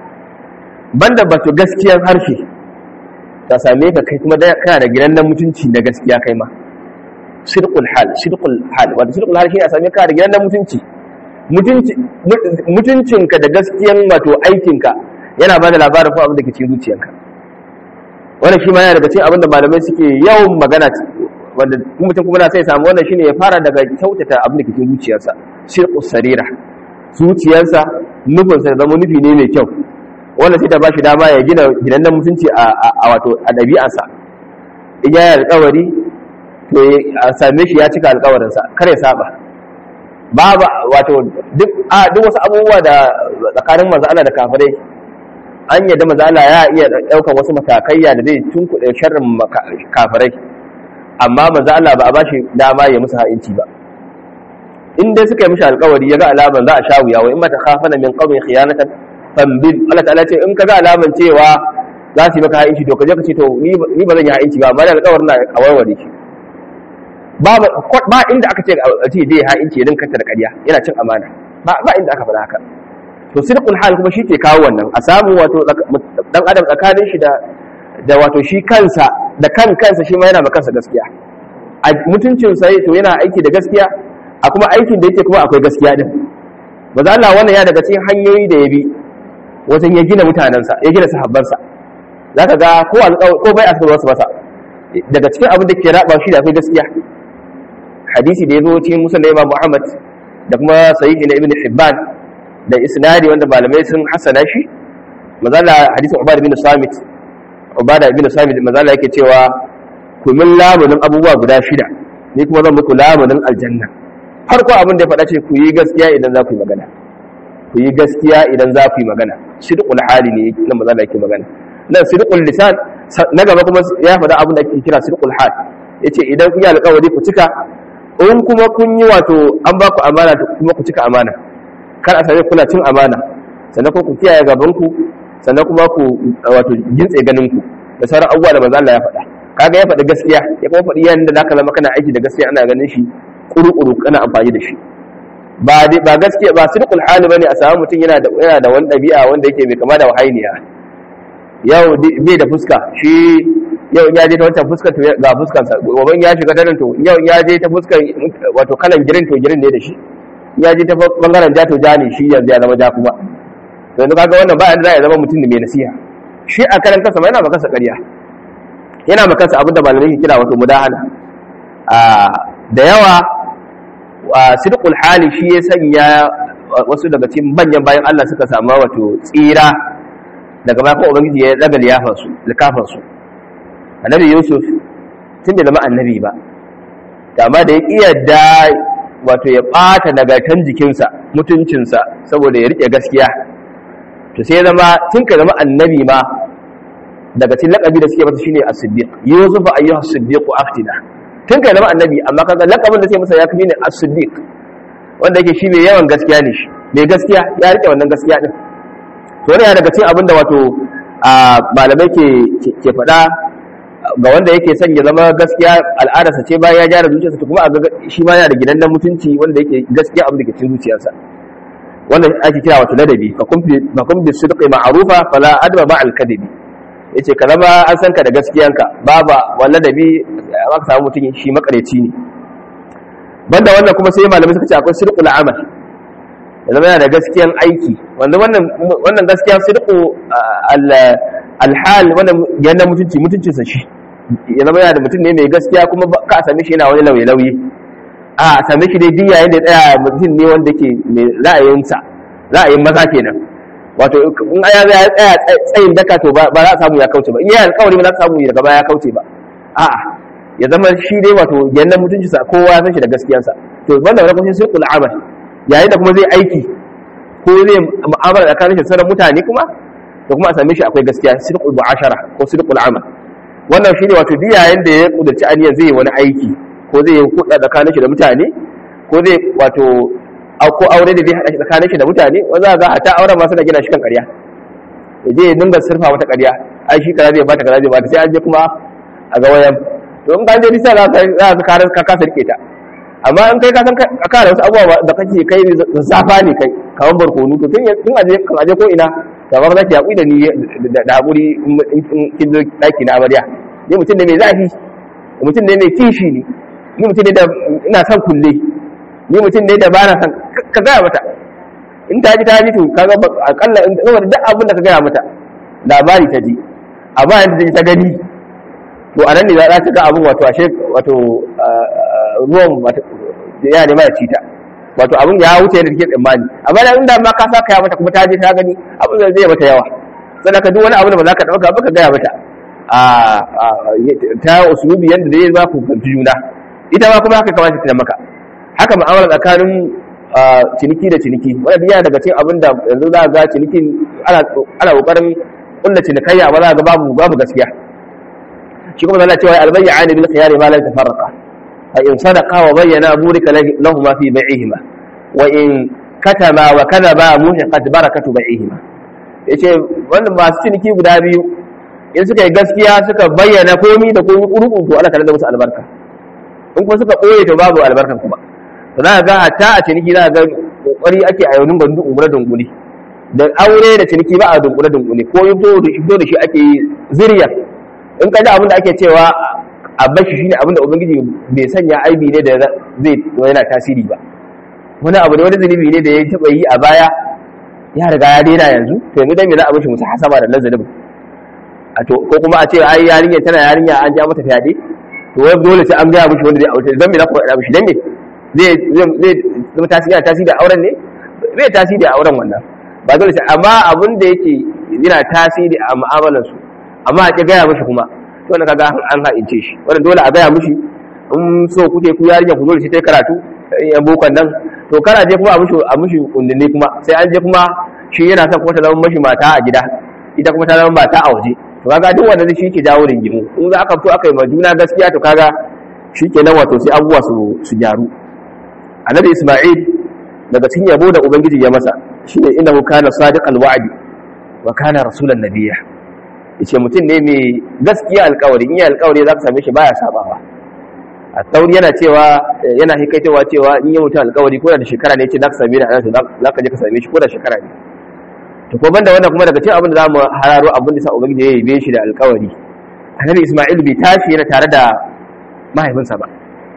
banda bato gaskiyar harshe ta same ka kai kuma kana da gidan nan mutunci na gaskiya kai ma sirkul hal sirkul hal wanda sirkul hal shine a same ka da gidan nan mutunci mutuncinka da gaskiyan wato aikinka yana ba da labarin ko abin da ke cikin zuciyarka wannan shi ma yana daga cikin abin da malamai suke yawan magana wanda mutum kuma na sai samu wannan shine ya fara daga kyautata abin da ke cikin zuciyarsa sirqus sarira zuciyarsa nufinsa da zama nufi ne mai kyau wanda sai ta ba shi dama ya gina gidan mutunci a wato a ɗabi'arsa in ya yi alkawari to a same shi ya cika alkawarinsa kar ya saba babu wato duk wasu abubuwa da tsakanin manzo Allah da kafirai an yadda manzo Allah ya iya ɗaukar wasu matakaiya da zai tunkuɗe sharrin kafirai amma manzo Allah ba a bashi dama ya musu ha'inci ba in dai suka yi mishi alkawari ya ga alaman za a sha wuya wa in mata khafana min qawmin khiyanatan fambil Allah ta'ala ce in ka ga alaman cewa za su yi maka ha'inci to ka je ka ce to ni ba zan yi ha'inci ba amma da alkawarin na a warware shi ba ba inda aka ce a ce dai ha'inci ya dinka da ƙarya yana cin amana ba ba inda aka faɗa haka to sidqul hal kuma shi ke kawo wannan a samu wato dan adam tsakanin shi da da wato shi kansa da kan kansa shi ma yana ma kansa gaskiya a mutuncin sa to yana aiki da gaskiya a kuma aikin da yake kuma akwai gaskiya din ba za Allah wannan ya daga cikin hanyoyi da ya bi wajen ya gina mutanensa ya gina sahabbansa za ka ga ko ko bai a wasu masa daga cikin abin da ke raba shi da akwai gaskiya hadisi da ya zo cikin musul imam muhammad da kuma sahihi na ibn hibban da isnadi wanda malamai sun hasana shi mazala hadisin ubada bin samit ubada bin samit mazala yake cewa ku min lamunin abubuwa guda shida ni kuma zan muku lamunin aljanna farko abin da ya faɗa ce ku yi gaskiya idan za ku yi magana ku yi gaskiya idan za ku yi magana sidqul hali ne nan maza da yake magana nan sidqul lisan na gaba kuma ya faɗa abin da ake kira sidqul hal yace idan kun yi alƙawari ku cika in kuma kun yi wato an ba ku amana kuma ku cika amana kar a same kuna cin amana sannan kuma ku kiyaye gaban ku sannan kuma ku wato gintse ganin ku da sauran abubuwa da manzo Allah ya faɗa kaga ya faɗi gaskiya ya kuma faɗi yanda zaka zama kana aiki da gaskiya ana ganin shi kuru-kuru kana amfani da shi ba ba gaskiya ba sirqul hali bane a samu mutum yana da yana da wani dabi'a wanda yake mai kama da wahainiya yau bai da fuska shi yau in ya je ta wancan fuskar to ga fuskar sa gobe ya shiga ta nan to yau in ya je ta fuskar wato kalan girin to girin ne da shi in ya je ta bangaren ja to ja ne shi yanzu ya zama ja kuma to yanzu kaga wannan ba yanda za ya zama mutum da mai nasiha shi a karan kansa ma yana maka ƙarya yana maka kansa abin da malamai ke kira wato mudahana da yawa sidqul hali shi ya sanya wasu daga cikin manyan bayan Allah suka samu wato tsira daga baya ubangiji ya daga liyafar su likafar su annabi yusuf tun da zama annabi ba amma da ya kiyarda wato ya bata nagartan jikinsa mutuncinsa saboda ya rike gaskiya to sai ya zama tun ka zama annabi ma daga cikin lakabi da suke masa shine as-siddiq yusuf ayyuha as-siddiq aftina tun kai zama annabi amma kaga lakabin da sai masa ya kafi ne as-siddiq wanda yake shi mai yawan gaskiya ne shi mai gaskiya ya rike wannan gaskiya din to ne daga cikin abin da wato malamai ke ke faɗa ga wanda yake son ya zama gaskiya al'adarsa ce bayan ya gyara zuciyarsa to kuma a ga shi ma yana da gidan mutunci wanda yake gaskiya abin da ke cikin zuciyarsa wanda ake kira wato ladabi fa kun bi sidqi ma'rufa fala adba ba al-kadibi yace ka zama an san ka da gaskiyanka baba walla ladabi ba ka samu mutum shi makareci ne banda wannan kuma sai malamai suka ce akwai sidqul amal ya zama yana da gaskiyan aiki wanda wannan wannan gaskiya sidqu al-hal wannan yana mutunci mutuncinsa shi ya zama yana da mutum ne mai gaskiya kuma ka same shi yana wani lauye-lauye a same shi dai diya yadda tsaya mutum ne wanda ke mai ra'ayinsa ra'ayin maza kenan wato in aya ya tsaya tsayin daka to ba za a samu ya kauce ba in yayi alƙawari ba za a samu daga baya ya kauce ba a'a ya zama shi dai wato yannan mutunci sa kowa ya san shi da gaskiyarsa to banda wani kuma sai kula amal yayin da kuma zai aiki ko zai mu'amala tsakanin shi sauran mutane kuma to kuma a same shi akwai gaskiya sidqul mu'ashara ko sidqul amal wannan shine wato duk yayin da ya kudurci aniyar zai yi wani aiki ko zai yi kuɗa tsakanin shi da mutane ko zai wato ko aure da zai haɗa shi tsakanin shi da mutane wanda za a ta auren masu da gina shi kan ƙarya ya je ya dinga surfa mata ƙarya ai shi kaza zai bata kaza zai bata sai an je kuma a ga wayan to in ka je bisa za ka ka kasa rike ta amma in kai ka san ka da wasu abubuwa da kake kai zafa ne kai kamar barkonu to tun tun aje kan aje ko ina to ba za ki haƙuri da ni da haƙuri in kin zo ɗaki na amarya ni mutum ne mai zafi mutum ne mai kishi ne ni mutum ne da ina son kulle ni mutum ne da ba na son ka gaya mata in ta ji ta ji to kaga akalla in saboda duk abin da ka gaya mata labari ta ji amma yanzu ta gani to a nan ne za ta ga abin wato ashe wato ruwan ya nema ya ci ta wato abin ya wuce yadda take tsammani amma da inda ma ka saka ya mata kuma ta je ta gani abin da zai mata yawa sannan ka duk wani abu da ba za ka dauka ba ka gaya mata ta usulubi yadda zai ba ku fahimci juna ita ma kuma haka kamata ta maka haka mu'amala tsakanin ciniki da ciniki wanda yana daga cikin abin da yanzu za ga cinikin ana kokarin kulla cinikayya ba za ga babu babu gaskiya shi kuma zalla cewa albayya ani bil khiyari ma la tafarraqa fa in sadaqa wa bayyana burika lahumma fi bai'ihima wa in katama wa kadaba muhiqat barakatu bai'ihima yace wannan masu ciniki guda biyu in suka yi gaskiya suka bayyana komi da komi kurukun to Allah tare da musu albarka in kuma suka ɓoye to babu albarkan kuma to za ga hatta a ciniki za ga kokari ake a yaunin bandu ungure dungule da aure da ciniki ba a dungule dungule ko yin fito da shi ake yi zuriya in ka ji abin da ake cewa a bashi shine abin da ubangiji bai sanya aibi ne da zai yana tasiri ba wani abu ne wani zunubi ne da ya taɓa yi a baya ya riga ya daina yanzu to yanzu dan me za a bashi musu hasaba da lazalin a to ko kuma a ce ai yarinya tana yarinya an ja mata fyaɗe to wai dole sai an gaya mishi wanda zai aure dan me za ku faɗa mishi dan me zai zai zama tasiri yana tasiri da auren ne zai tasiri da auren wannan ba dole sai amma abin da yake yana tasiri a mu'amalar su amma a ki gaya mishi kuma to wannan kaga an ha'ince shi wannan dole a gaya mishi in so kuke ku yarinya ku dole sai ta karatu yan bokon nan to kana je kuma a mishi a mishi kundinne kuma sai an je kuma shi yana son kuma ta zama mashi mata a gida ita kuma ta zama mata a waje to kaga duk wanda shi ke jawo ringimu in za aka fito aka yi ma juna gaskiya to kaga shi ke nan wato sai abubuwa su su gyaru annabi isma'il daga cikin yabo da ubangiji ya masa shine innahu kana sadiqal wa'di wa kana rasulan nabiyya yace mutum ne mai gaskiya alƙawari in ya alƙawari za ka same shi baya sabawa a tauri yana cewa yana hikaitowa cewa in yi mutum alƙawari ko da shekara ne ce za ka same ni a nan za ka je ka same shi ko da shekara ne to ko banda wannan kuma daga cikin abin da zamu hararo abin da sa ubangiji ya yabe shi da alƙawari annabi Isma'il bai tashi yana tare da mahaifinsa ba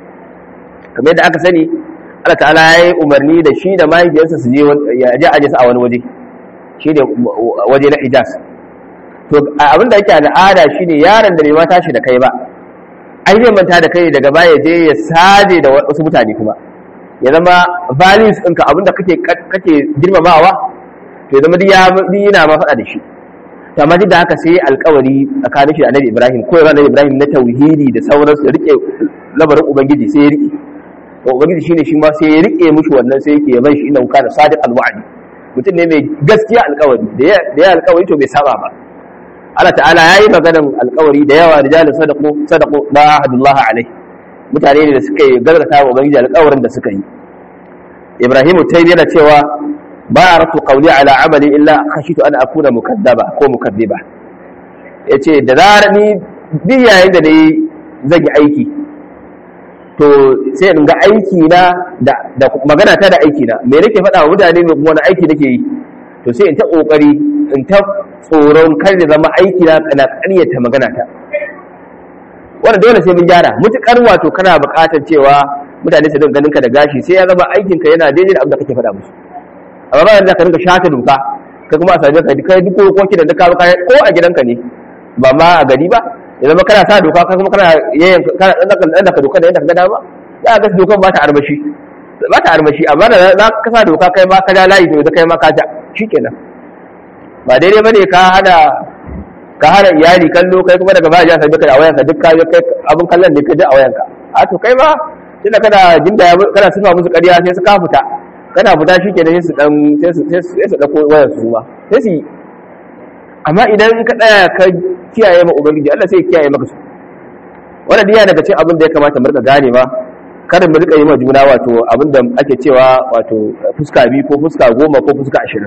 kamar yadda aka sani Allah ta'ala ya yi umarni da shi da mahaifiyarsa su je ya je aje su a wani waje shi ne waje na Hijaz to abin da yake al'ada shine yaron da bai ma tashi da kai ba ai zai manta da kai daga baya je ya saje da wasu mutane kuma ya zama values ɗinka abinda kake kake girmamawa to ya zama duk yana ma faɗa da shi to amma duk da haka sai alƙawari tsakanin shi da Annabi Ibrahim ko ya Annabi Ibrahim na tauhidi da sauransu ya rike labarin ubangiji sai ya rike to ubangiji shine shi ma sai ya rike mushi wannan sai yake bai shi inna kana sadiq alwa'di mutum ne mai gaskiya alƙawari da ya alƙawari to bai saba ba Allah ta'ala ya yi maganan alkawari da yawa rijalin sadaku sadaku ba ahadullah alai mutane ne da suka yi gargata wa ubangiji alkawarin da suka yi ibrahimu tayyib yana cewa ba aratu qawli ala amali illa khashitu an akuna mukaddaba ko mukaddiba yace da zarar ni duk yayin da nayi zan yi aiki to sai in ga aiki na da magana ta da aiki na me nake faɗa wa mutane me kuma wani aiki nake yi to sai in ta kokari in ta tsoron kar da zama aiki na kana ƙaryata magana ta wannan dole sai mun gyara mutukar wato kana buƙatar cewa mutane su dinga ganin ka da gashi sai ya zama aikin ka yana daidai da abin da kake faɗa musu amma ba yanzu ka dinga shata doka kai kuma a same ka kai duk kokoki da duka kai ko a gidanka ne ba ma a gari ba ya zama kana sa doka kai kuma kana yayin kana dan ka doka da yadda ka ga dama za ga dokan ba ta armashi ba ta armashi amma da za ka sa doka kai ma ka ja layi to da kai ma ka ja shikenan ba daidai bane ka hana ka hana iyali kallo kai kuma daga baya sai duka a wayanka duk ka kai abin kallon da ka ji a wayanka a to kai ma tunda kana jinda kana sifa musu ƙarya sai su ka fita kana fita shi kenan sai su dan sai su sai su dauko wayar su ma sai su amma idan ka tsaya ka kiyaye ma ubangiji Allah sai ya kiyaye maka su wannan diya daga cikin abin da ya kamata mu rika gane ba kada mu rika yi ma juna wato abin da ake cewa wato fuska biyu ko fuska goma ko fuska ashirin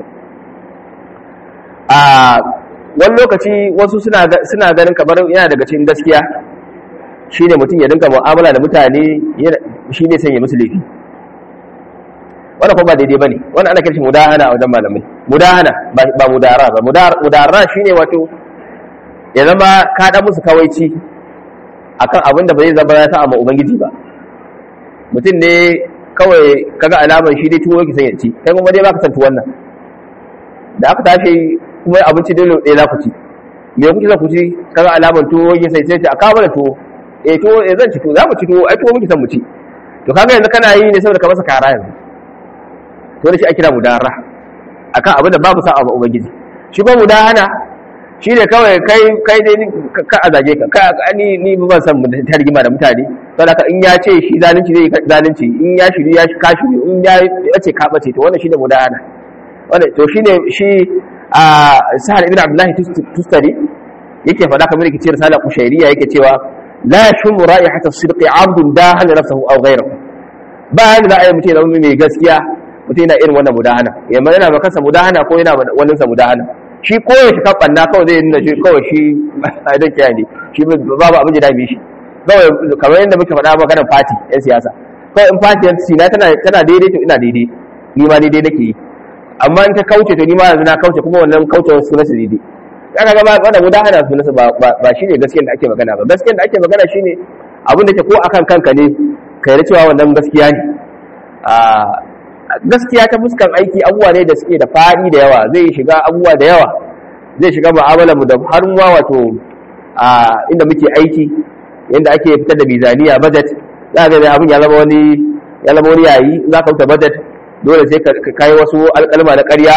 a wani lokaci wasu suna ganin kamar yana daga cikin gaskiya shi ne mutum ya dinka mu'amala da mutane shi ne sanya musu laifi wannan kuma ba daidai ba ne wannan ana kirshin mudahana a wajen malamai mudahana ba mudara ba mudara shi ne wato ya zama ka ɗan musu kawaici akan abin da ba zai zama ya sa amma ubangiji ba mutum ne kawai kaga alamar shi dai tuwo yake son ya ci kai kuma dai baka san tuwon nan da aka tashi kuma abinci dole ɗaya za ku ci me kuke za ku ci kaga alamar tuwo yake sai sai a kawo da tuwo eh tuwo eh zan ci tuwo za mu ci tuwo ai tuwo muke son mu ci to kaga yanzu kana yi ne saboda ka masa kara yanzu to da shi ake kira mudara akan abin da babu sa'a ba ubangiji shi ba mudahana shi ne kawai kai kai dai ka a zage ka ka ni ni ban san ta rigima da mutane saboda in ya ce shi zalunci zai zalunci in ya shiri ya ka shiri in ya ce ka bace to wannan shine mudahana wannan to shine shi a sahal ibn abdullahi tustari yake faɗa kamar yake ce risala kushairiya yake cewa la yashmu ra'ihata as-sidqi 'abdun dahana nafsahu aw ghayrahu ba yanda za a yi mutum ya zama mai gaskiya mutum yana irin wannan mudahana yamma yana ba kansa mudahana ko yana wannan sa mudahana shi koya shi kan na kawai zai nuna shi kawai shi a idan kiyaye ne shi babu abin da dame shi kawai kamar yadda muke faɗa maganar fati yan siyasa kawai in fati yan na tana tana daidai to ina daidai ni ma daidai nake yi amma in ta kauce to ni ma yanzu na kauce kuma wannan kauce wasu nasu daidai kaga ga wannan mudahana su nasu ba ba shine gaskiyar da ake magana ba gaskiyar da ake magana shine abin da ke ko akan kanka ne kai da cewa wannan gaskiya ne gaskiya ta fuskan aiki abubuwa ne da suke da fadi da yawa zai shiga abubuwa da yawa zai shiga mu'amala mu da har ma wato a inda muke aiki yanda ake fitar da bizaniya budget za ga abin ya zama wani ya zama wani yayi za ka fita budget dole sai ka kai wasu alƙalma na ƙarya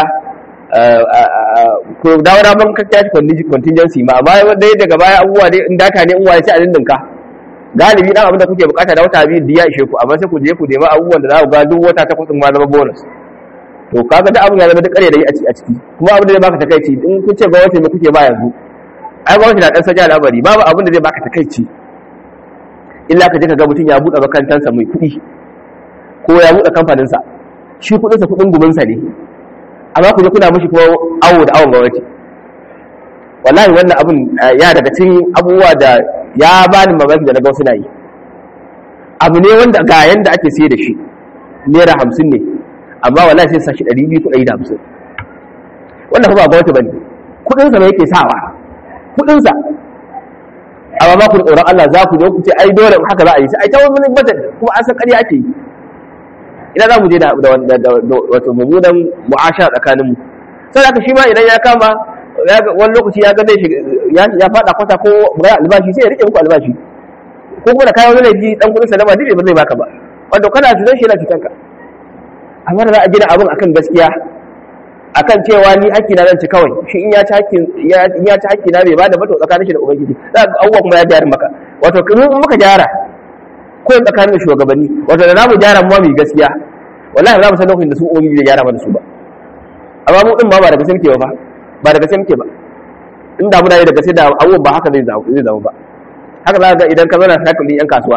ko dawo da ban ka tashi contingency ma amma wanda daga baya abubuwa dai in data ne in waye sai a dindinka galibi dan abin da kuke bukata da wata biyu da ya ishe ku amma sai ku je ku nemi abubuwan da za ku ga duk wata ta kudin ma zama bonus to kaga da abin ya zama duk ƙarya da yi a ciki kuma abin da zai baka takaici in kun ce gwamnati me kuke ba yanzu ai gwamnati na dan sanya al'amari babu abin da zai baka takaici illa ka je ka ga mutum ya buɗe makantansa mai kuɗi ko ya buɗe kamfaninsa shi kuɗinsa kuɗin guminsa ne amma ku je kuna mishi kuma awo da awon gwamnati wallahi wannan abin ya daga cikin abubuwa da ya bani mamaki da na ga suna yi abu ne wanda ga yanda ake sai da shi naira hamsin ne amma wallahi sai sashi ɗari biyu kuɗi da hamsin wannan kuma ba gwamnati bane kuɗinsa ne yake sawa kuɗinsa amma ba ku da tsoron Allah za ku zo ku ce ai dole haka za a yi sai ai ta wani budget kuma an san ƙarya ake yi ina za mu je da wato mummunan mu'asha tsakanin mu sai haka shi ma idan ya kama wani lokaci ya ga zai ya faɗa kwata ko ga albashi sai ya rike muku albashi ko kuma da kayan wani laifi dan kudin salama duk ba zai baka ba wanda kana cutar shi yana cutar ka amma da za a gina abin akan gaskiya akan cewa ni haƙƙi na zan ci kawai shi in ya ci haƙƙi in ya ci haƙƙi na bai bada bato tsakanin shi da ubangiji za ga abubuwa kuma ya gyara maka wato kuma in muka gyara ko tsakanin shugabanni wato da namu gyara mu mai gaskiya wallahi za mu san lokacin da su ubangiji zai gyara mana su ba amma mu din ma ba da gaske muke ba ba da gaske muke ba inda muna yi da gaske da abubuwan ba haka zai zama ba haka za ga idan ka zauna sakalin yan kasuwa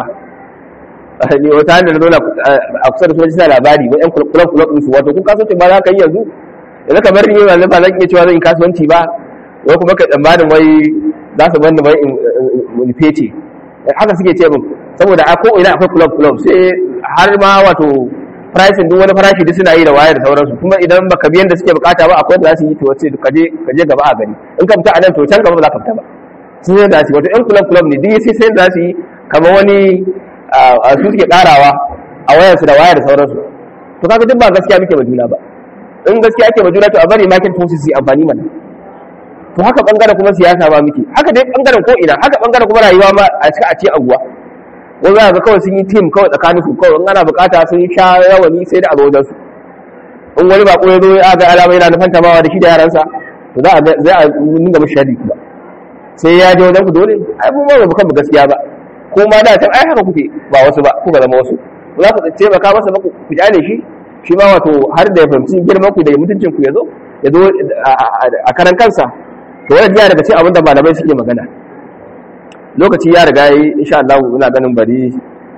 ni wata hanyar da zauna a kusa da su suna labari wa yan kulab kulab su wato kun kasuwanci ba za ka yi yanzu yanzu kamar ni ba ba zan iya cewa zan yi kasuwanci ba wai kuma ka tsammanin wai za su bani wai in fece haka suke ce min saboda a ko ina akwai kulab kulab sai har ma wato pricing duk wani farashi duk suna yi da waya da sauransu kuma idan baka biyan da suke bukata ba akwai da za su yi to wace ka je ka je gaba a gani in ka fita a nan to can gaba ba za ka fita ba sun yi da su wato yan kulab kulab ne duk sai sai da su yi kamar wani su suke karawa a wayarsu da waya da sauransu to kaga duk ba gaskiya muke ba juna ba in gaskiya ake ba juna to a bari market forces su amfani mana to haka bangaren kuma siyasa ba muke haka dai bangaren ko ina haka bangaren kuma rayuwa ma a cika a ce aguwa wani za ga kawai sun yi team kawai tsakanin su kawai in ana bukata sun sha rawani sai da abu su in wani bako ya zo ya ga alama yana nufan tamawa da shi da yaransa to za a za a dinga mishi shari kuma sai ya je wajen ku dole ai mun ba mu kan gaskiya ba ko ma da can ai haka kuke ba wasu ba kuka zama wasu za ku taimaka masa ba ku kyale shi shi ma wato har da ya fahimci girman ku da mutuncin ku ya zo ya zo a karan kansa to wannan yana daga cikin abin da malamai suke magana lokaci ya riga yi insha Allah ina ganin bari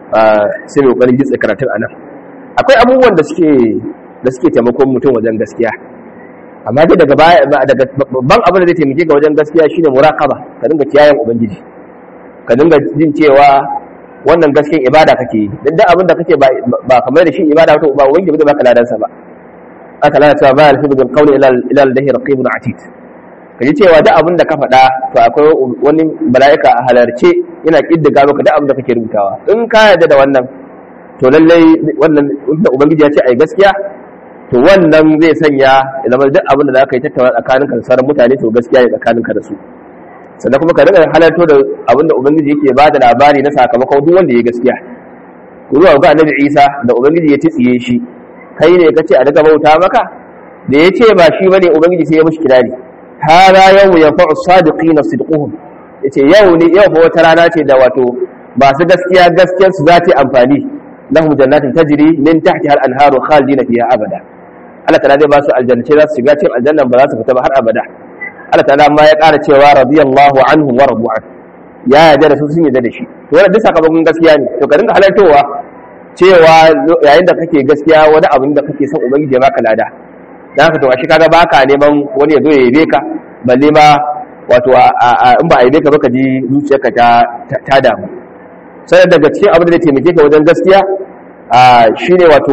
sai mai kokarin gitsa karatun anan akwai abubuwan da suke da suke taimakon mutum wajen gaskiya amma dai daga baya daga babban abin da zai taimake ka wajen gaskiya shine muraqaba ka dinga kiyayen ubangiji ka dinga jin cewa wannan gaskiyar ibada kake yi dan duk abin da kake ba kamar da shi ibada to ba ubangiji ba zai baka ladansa ba aka lana cewa ba alfidu bil qawli ila ila allahi raqibun atid kaji cewa duk abin da ka faɗa to akwai wani mala'ika a halarce yana kiddiga maka duk abin da kake rubutawa in ka yarda da wannan to lallai wannan da ubangiji ya ce ai gaskiya to wannan zai sanya ya zama duk abin da za ka yi tattauna tsakaninka da sauran mutane to gaskiya ne tsakaninka da su sannan kuma ka riga halarto da abin da ubangiji yake ba da labari na sakamakon duk wanda ya gaskiya ku zuwa ga annabi isa da ubangiji ya tsiye shi kai ne ka ce a daga bauta maka da ya ce ba shi bane ubangiji sai ya mishi kirari hada yau ya fa'u sadiqina sidquhum yace yau ne yau fa wata rana ce da wato masu gaskiya gaskiyar su za ta amfani lahum jannatin tajri min tahtiha al-anharu khalidina fiha abada Allah ta'ala zai ba su aljannace za su shiga cikin aljannan ba za su fita ba har abada Allah ta'ala ma ya ƙara cewa radiyallahu anhum wa radu an ya yarda da su sun yarda da shi to wannan duk sakamakon gaskiya ne to ka dinga halartowa cewa yayin da kake gaskiya wani abin da kake son ubangiji ya baka lada dan haka to a shi kaga baka neman wani ya zo ya yabe ka balle ma wato in ba a yabe ka ba ka ji zuciyarka ta ta damu sai daga cikin abin da zai taimake ka wajen gaskiya shine wato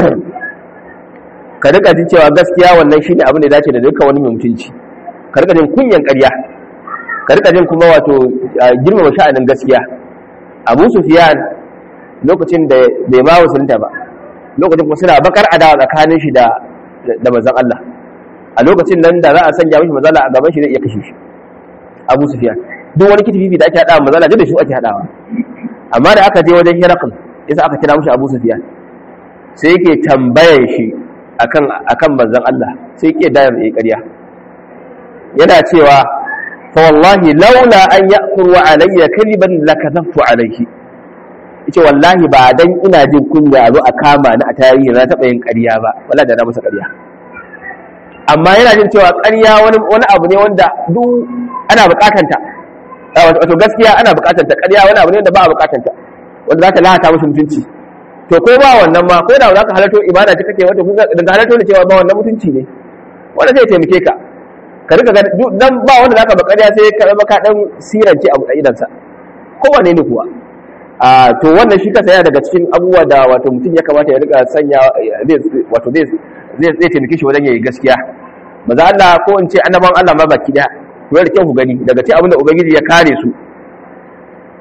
ka rika jin cewa gaskiya wannan shine abin da ya dace da dukkan wani mai mutunci ka rika jin kunyan ƙarya ka rika jin kuma wato girmama sha'anin gaskiya abu sufiyan lokacin da bai ma musulunta ba lokacin kuma suna bakar adawa tsakanin shi da da manzon Allah a lokacin nan da za a sanya mishi mazala a gaban shi zai iya kashe shi abu sufiyan duk wani kitififi da ake hadawa mazala duk da shi ake hadawa amma da aka je wajen hirakul yasa aka kira mishi abu sufiyan sai yake tambayar shi akan akan manzon Allah sai yake da yayi ƙarya yana cewa fa wallahi laula an ya'kuru alayya kadiban lakadhaftu alayhi yace wallahi ba dan ina jin kunya a zo a kama ni a tarihi na taba yin ƙarya ba wallahi da na masa ƙarya amma yana jin cewa ƙarya wani wani abu ne wanda duk ana buƙatanta wato gaskiya ana buƙatanta ƙarya wani abu ne wanda ba a buƙatanta wanda za ta lahata musu mutunci to ko ba wannan ma ko da za ka halarto ibada ta kake wata daga halarto da cewa ba wannan mutunci ne wanda zai taimake ka ka rika dan ba wanda zaka bakariya sai ka zama ka dan sirance abu da idansa kowane ne kuwa a to wannan shi kansa yana daga cikin abubuwa da wato mutum ya kamata ya rika sanya wato zai zai zai taimake shi wajen yayi gaskiya maza Allah ko in ce annaban Allah ma baki da ku da kyau ku gani daga cikin abin da ubangiji ya kare su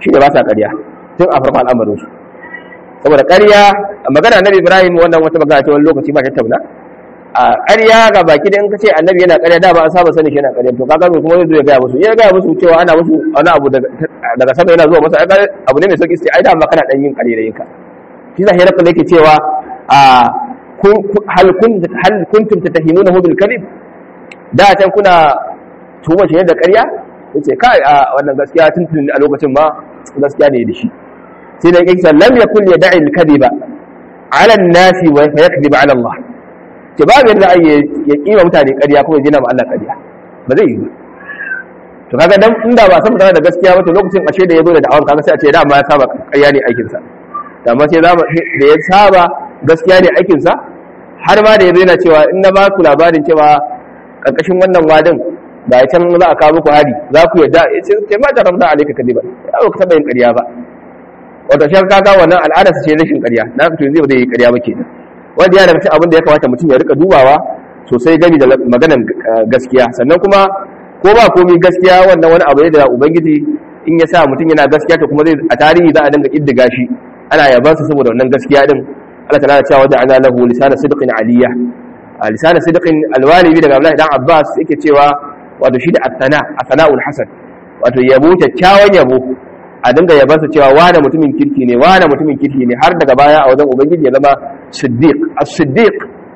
shi ne ba sa ƙarya tun a farkon al'amarin su saboda ƙarya magana annabi ibrahim wannan wata magana ce wani lokaci ba ta tauna a ƙarya ga baki da in ka ce annabi yana ƙarya da ba an saba sani shi yana ƙarya to kaga kuma zai zo ya gaya musu ya gaya musu cewa ana musu wani abu daga sama yana zuwa masa abu ne mai sauki sai ai da ma kana dan yin ƙarya da yinka shi zahira kuma yake cewa a hal kuntum tatahimunahu bil kadhib da can kuna tuhuma shi da ƙarya yace kai a wannan gaskiya tun tun a lokacin ma gaskiya ne da shi sai da yake lam yakul yad'i al kadhiba ala an-nasi wa yakdhibu ala Allah ce babu yadda ai ya kima mutane ƙarya kuma ya jina ma Allah ƙarya ba zai yi ba to kaga dan inda ba san da gaskiya ba to lokacin ashe da yazo da da'awar kaga sai a ce da ma ya saba ƙarya ne aikin sa amma sai da ya saba gaskiya ne aikin sa har ma da yazo yana cewa in na ba ku labarin cewa karkashin wannan wadin da ya can za a kawo muku hari za ku yadda ya ce ke ma da ramda alaika kadiba ya ba ku taɓa yin ƙarya ba wato shi kaga wannan al'adarsa ce rashin ƙarya na fito zai ba zai yi ƙarya ba kenan wanda ya daga cikin abin da ya kamata mutum ya rika dubawa sosai gani da maganan gaskiya sannan kuma ko ba komai gaskiya wannan wani abu ne da ubangiji in ya sa mutum yana gaskiya to kuma zai a tarihi za a dinga kiddiga shi ana yaban sa saboda wannan gaskiya din Allah ta'ala ya ce wa ja'ala lahu lisana sidqin aliyya lisana sidqin alwalibi daga Abdullahi dan Abbas yake cewa wato shi da athana athana'ul hasan wato yabo kyakkyawan yabo a dinga yabansa cewa wane mutumin kirki ne wane mutumin kirki ne har daga baya a wajen ubangiji ya zama siddiq as-siddiq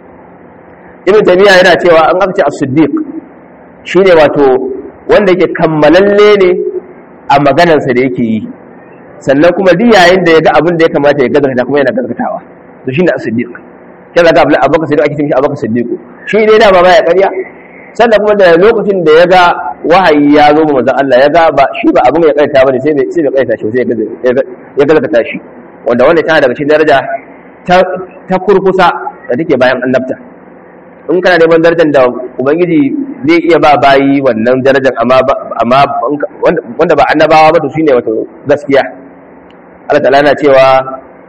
ibn taymiya yana cewa an aka ce as-siddiq shine wato wanda yake kammalalle ne a maganarsa da yake yi sannan kuma duk yayin da ya ga abin da ya kamata ya gazarta kuma yana gazartawa to shine as-siddiq kaza ga abubakar siddiq ake cewa abubakar siddiq shi ne da ba baya ƙarya sannan kuma da lokacin da ya ga wahayi ya zo manzon Allah ya ga ba shi ba abin ya kaita bane sai bai sai bai kaita shi sai ya galkata shi wanda wanda tana daga cikin daraja ta kurkusa da take bayan annabta in kana neman darajar da ubangiji zai iya ba bayi wannan darajar amma amma wanda ba annabawa ba to shine wato gaskiya Allah ta'ala na cewa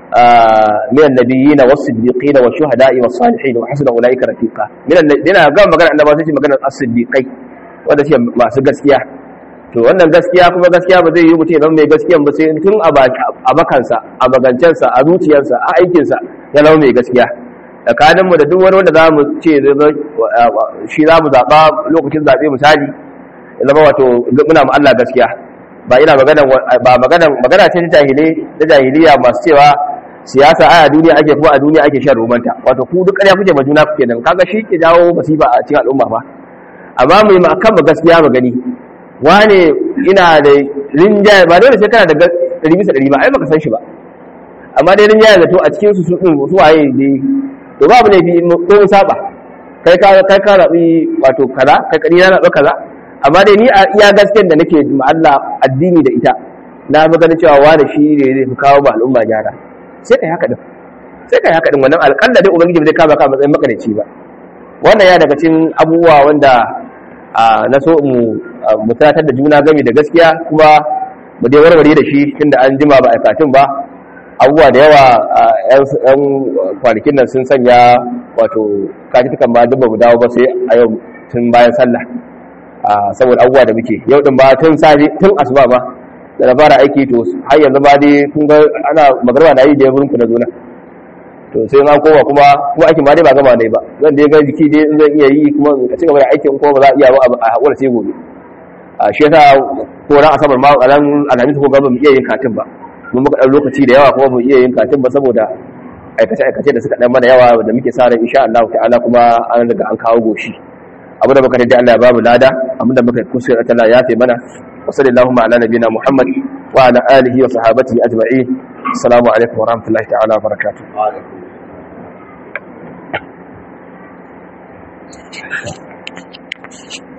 من النبيين والصديقين والشهداء والصالحين وحسن اولئك رفيقا من الذين ga magana annabawa sai magana as-siddiqai wanda shi masu gaskiya to wannan gaskiya kuma gaskiya ba zai yi mutum zama mai gaskiya ba sai tun a bakansa a magancensa a zuciyarsa a aikinsa ya zama mai gaskiya tsakaninmu da duk wani wanda za mu ce shi za mu zaɓa lokacin zaɓe misali ya zama wato muna mu Allah gaskiya ba ina magana ba magana magana ce ta jahilai da jahiliya masu cewa siyasa a duniya ake kuma a duniya ake shan romanta wato ku duk ƙarya kuke ma juna kuke nan kaga shi ke jawo masifa a cikin al'umma ba amma mu yi kan ba gaskiya ba gani wane ina da rinjaye ba dole sai kana da ɗari bisa ɗari ba ai baka san shi ba amma dai rinjaye zato a cikin su su ɗin su waye dai to babu ne bi ko in saba kai ka kai ka rabi wato kaza kai kadi na rabi kaza amma dai ni a iya gaskiyar da nake ma Allah addini da ita na ga ganin cewa wani shi ne zai fi kawo ba al'umma gyara sai kai haka din sai kai haka din wannan alƙalla dai ubangiji bai kama ka matsayin makarici ba wannan ya daga cikin abubuwa wanda na so mu mu tunatar da juna game da gaskiya kuma mu dai warware da shi tunda an jima ba aikatun ba abubuwa da yawa yan kwanakin nan sun sanya wato kajitukan ba duk ba mu dawo ba sai a yau tun bayan sallah saboda abubuwa da muke yau din ba tun safe tun asuba ba da na fara aiki to har yanzu ba dai kun ga ana magarba na yi da wurin ku na zona to sai an koma kuma kuma aikin ma dai ba gama ne ba zan dai ga jiki dai zan iya yi kuma ka ci gaba da aikin kuma ba za a iya ba a haƙura sai gobe a shi yasa ko ran asabar ma ran alhamis ko gaba mu iya yin katin ba mun muka ɗan lokaci da yawa kuma mu iya yin katin ba saboda aikace-aikace da suka ɗan mana yawa da muke sa ran insha Allah ta'ala kuma an riga an kawo goshi abu da muka da Allah ya babu lada abu da muka kusa da Allah ya fi mana wa sallallahu ala nabiyina Muhammad wa ala alihi wa sahabatihi ajma'in assalamu alaikum wa rahmatullahi ta'ala wa barakatuh Thank you.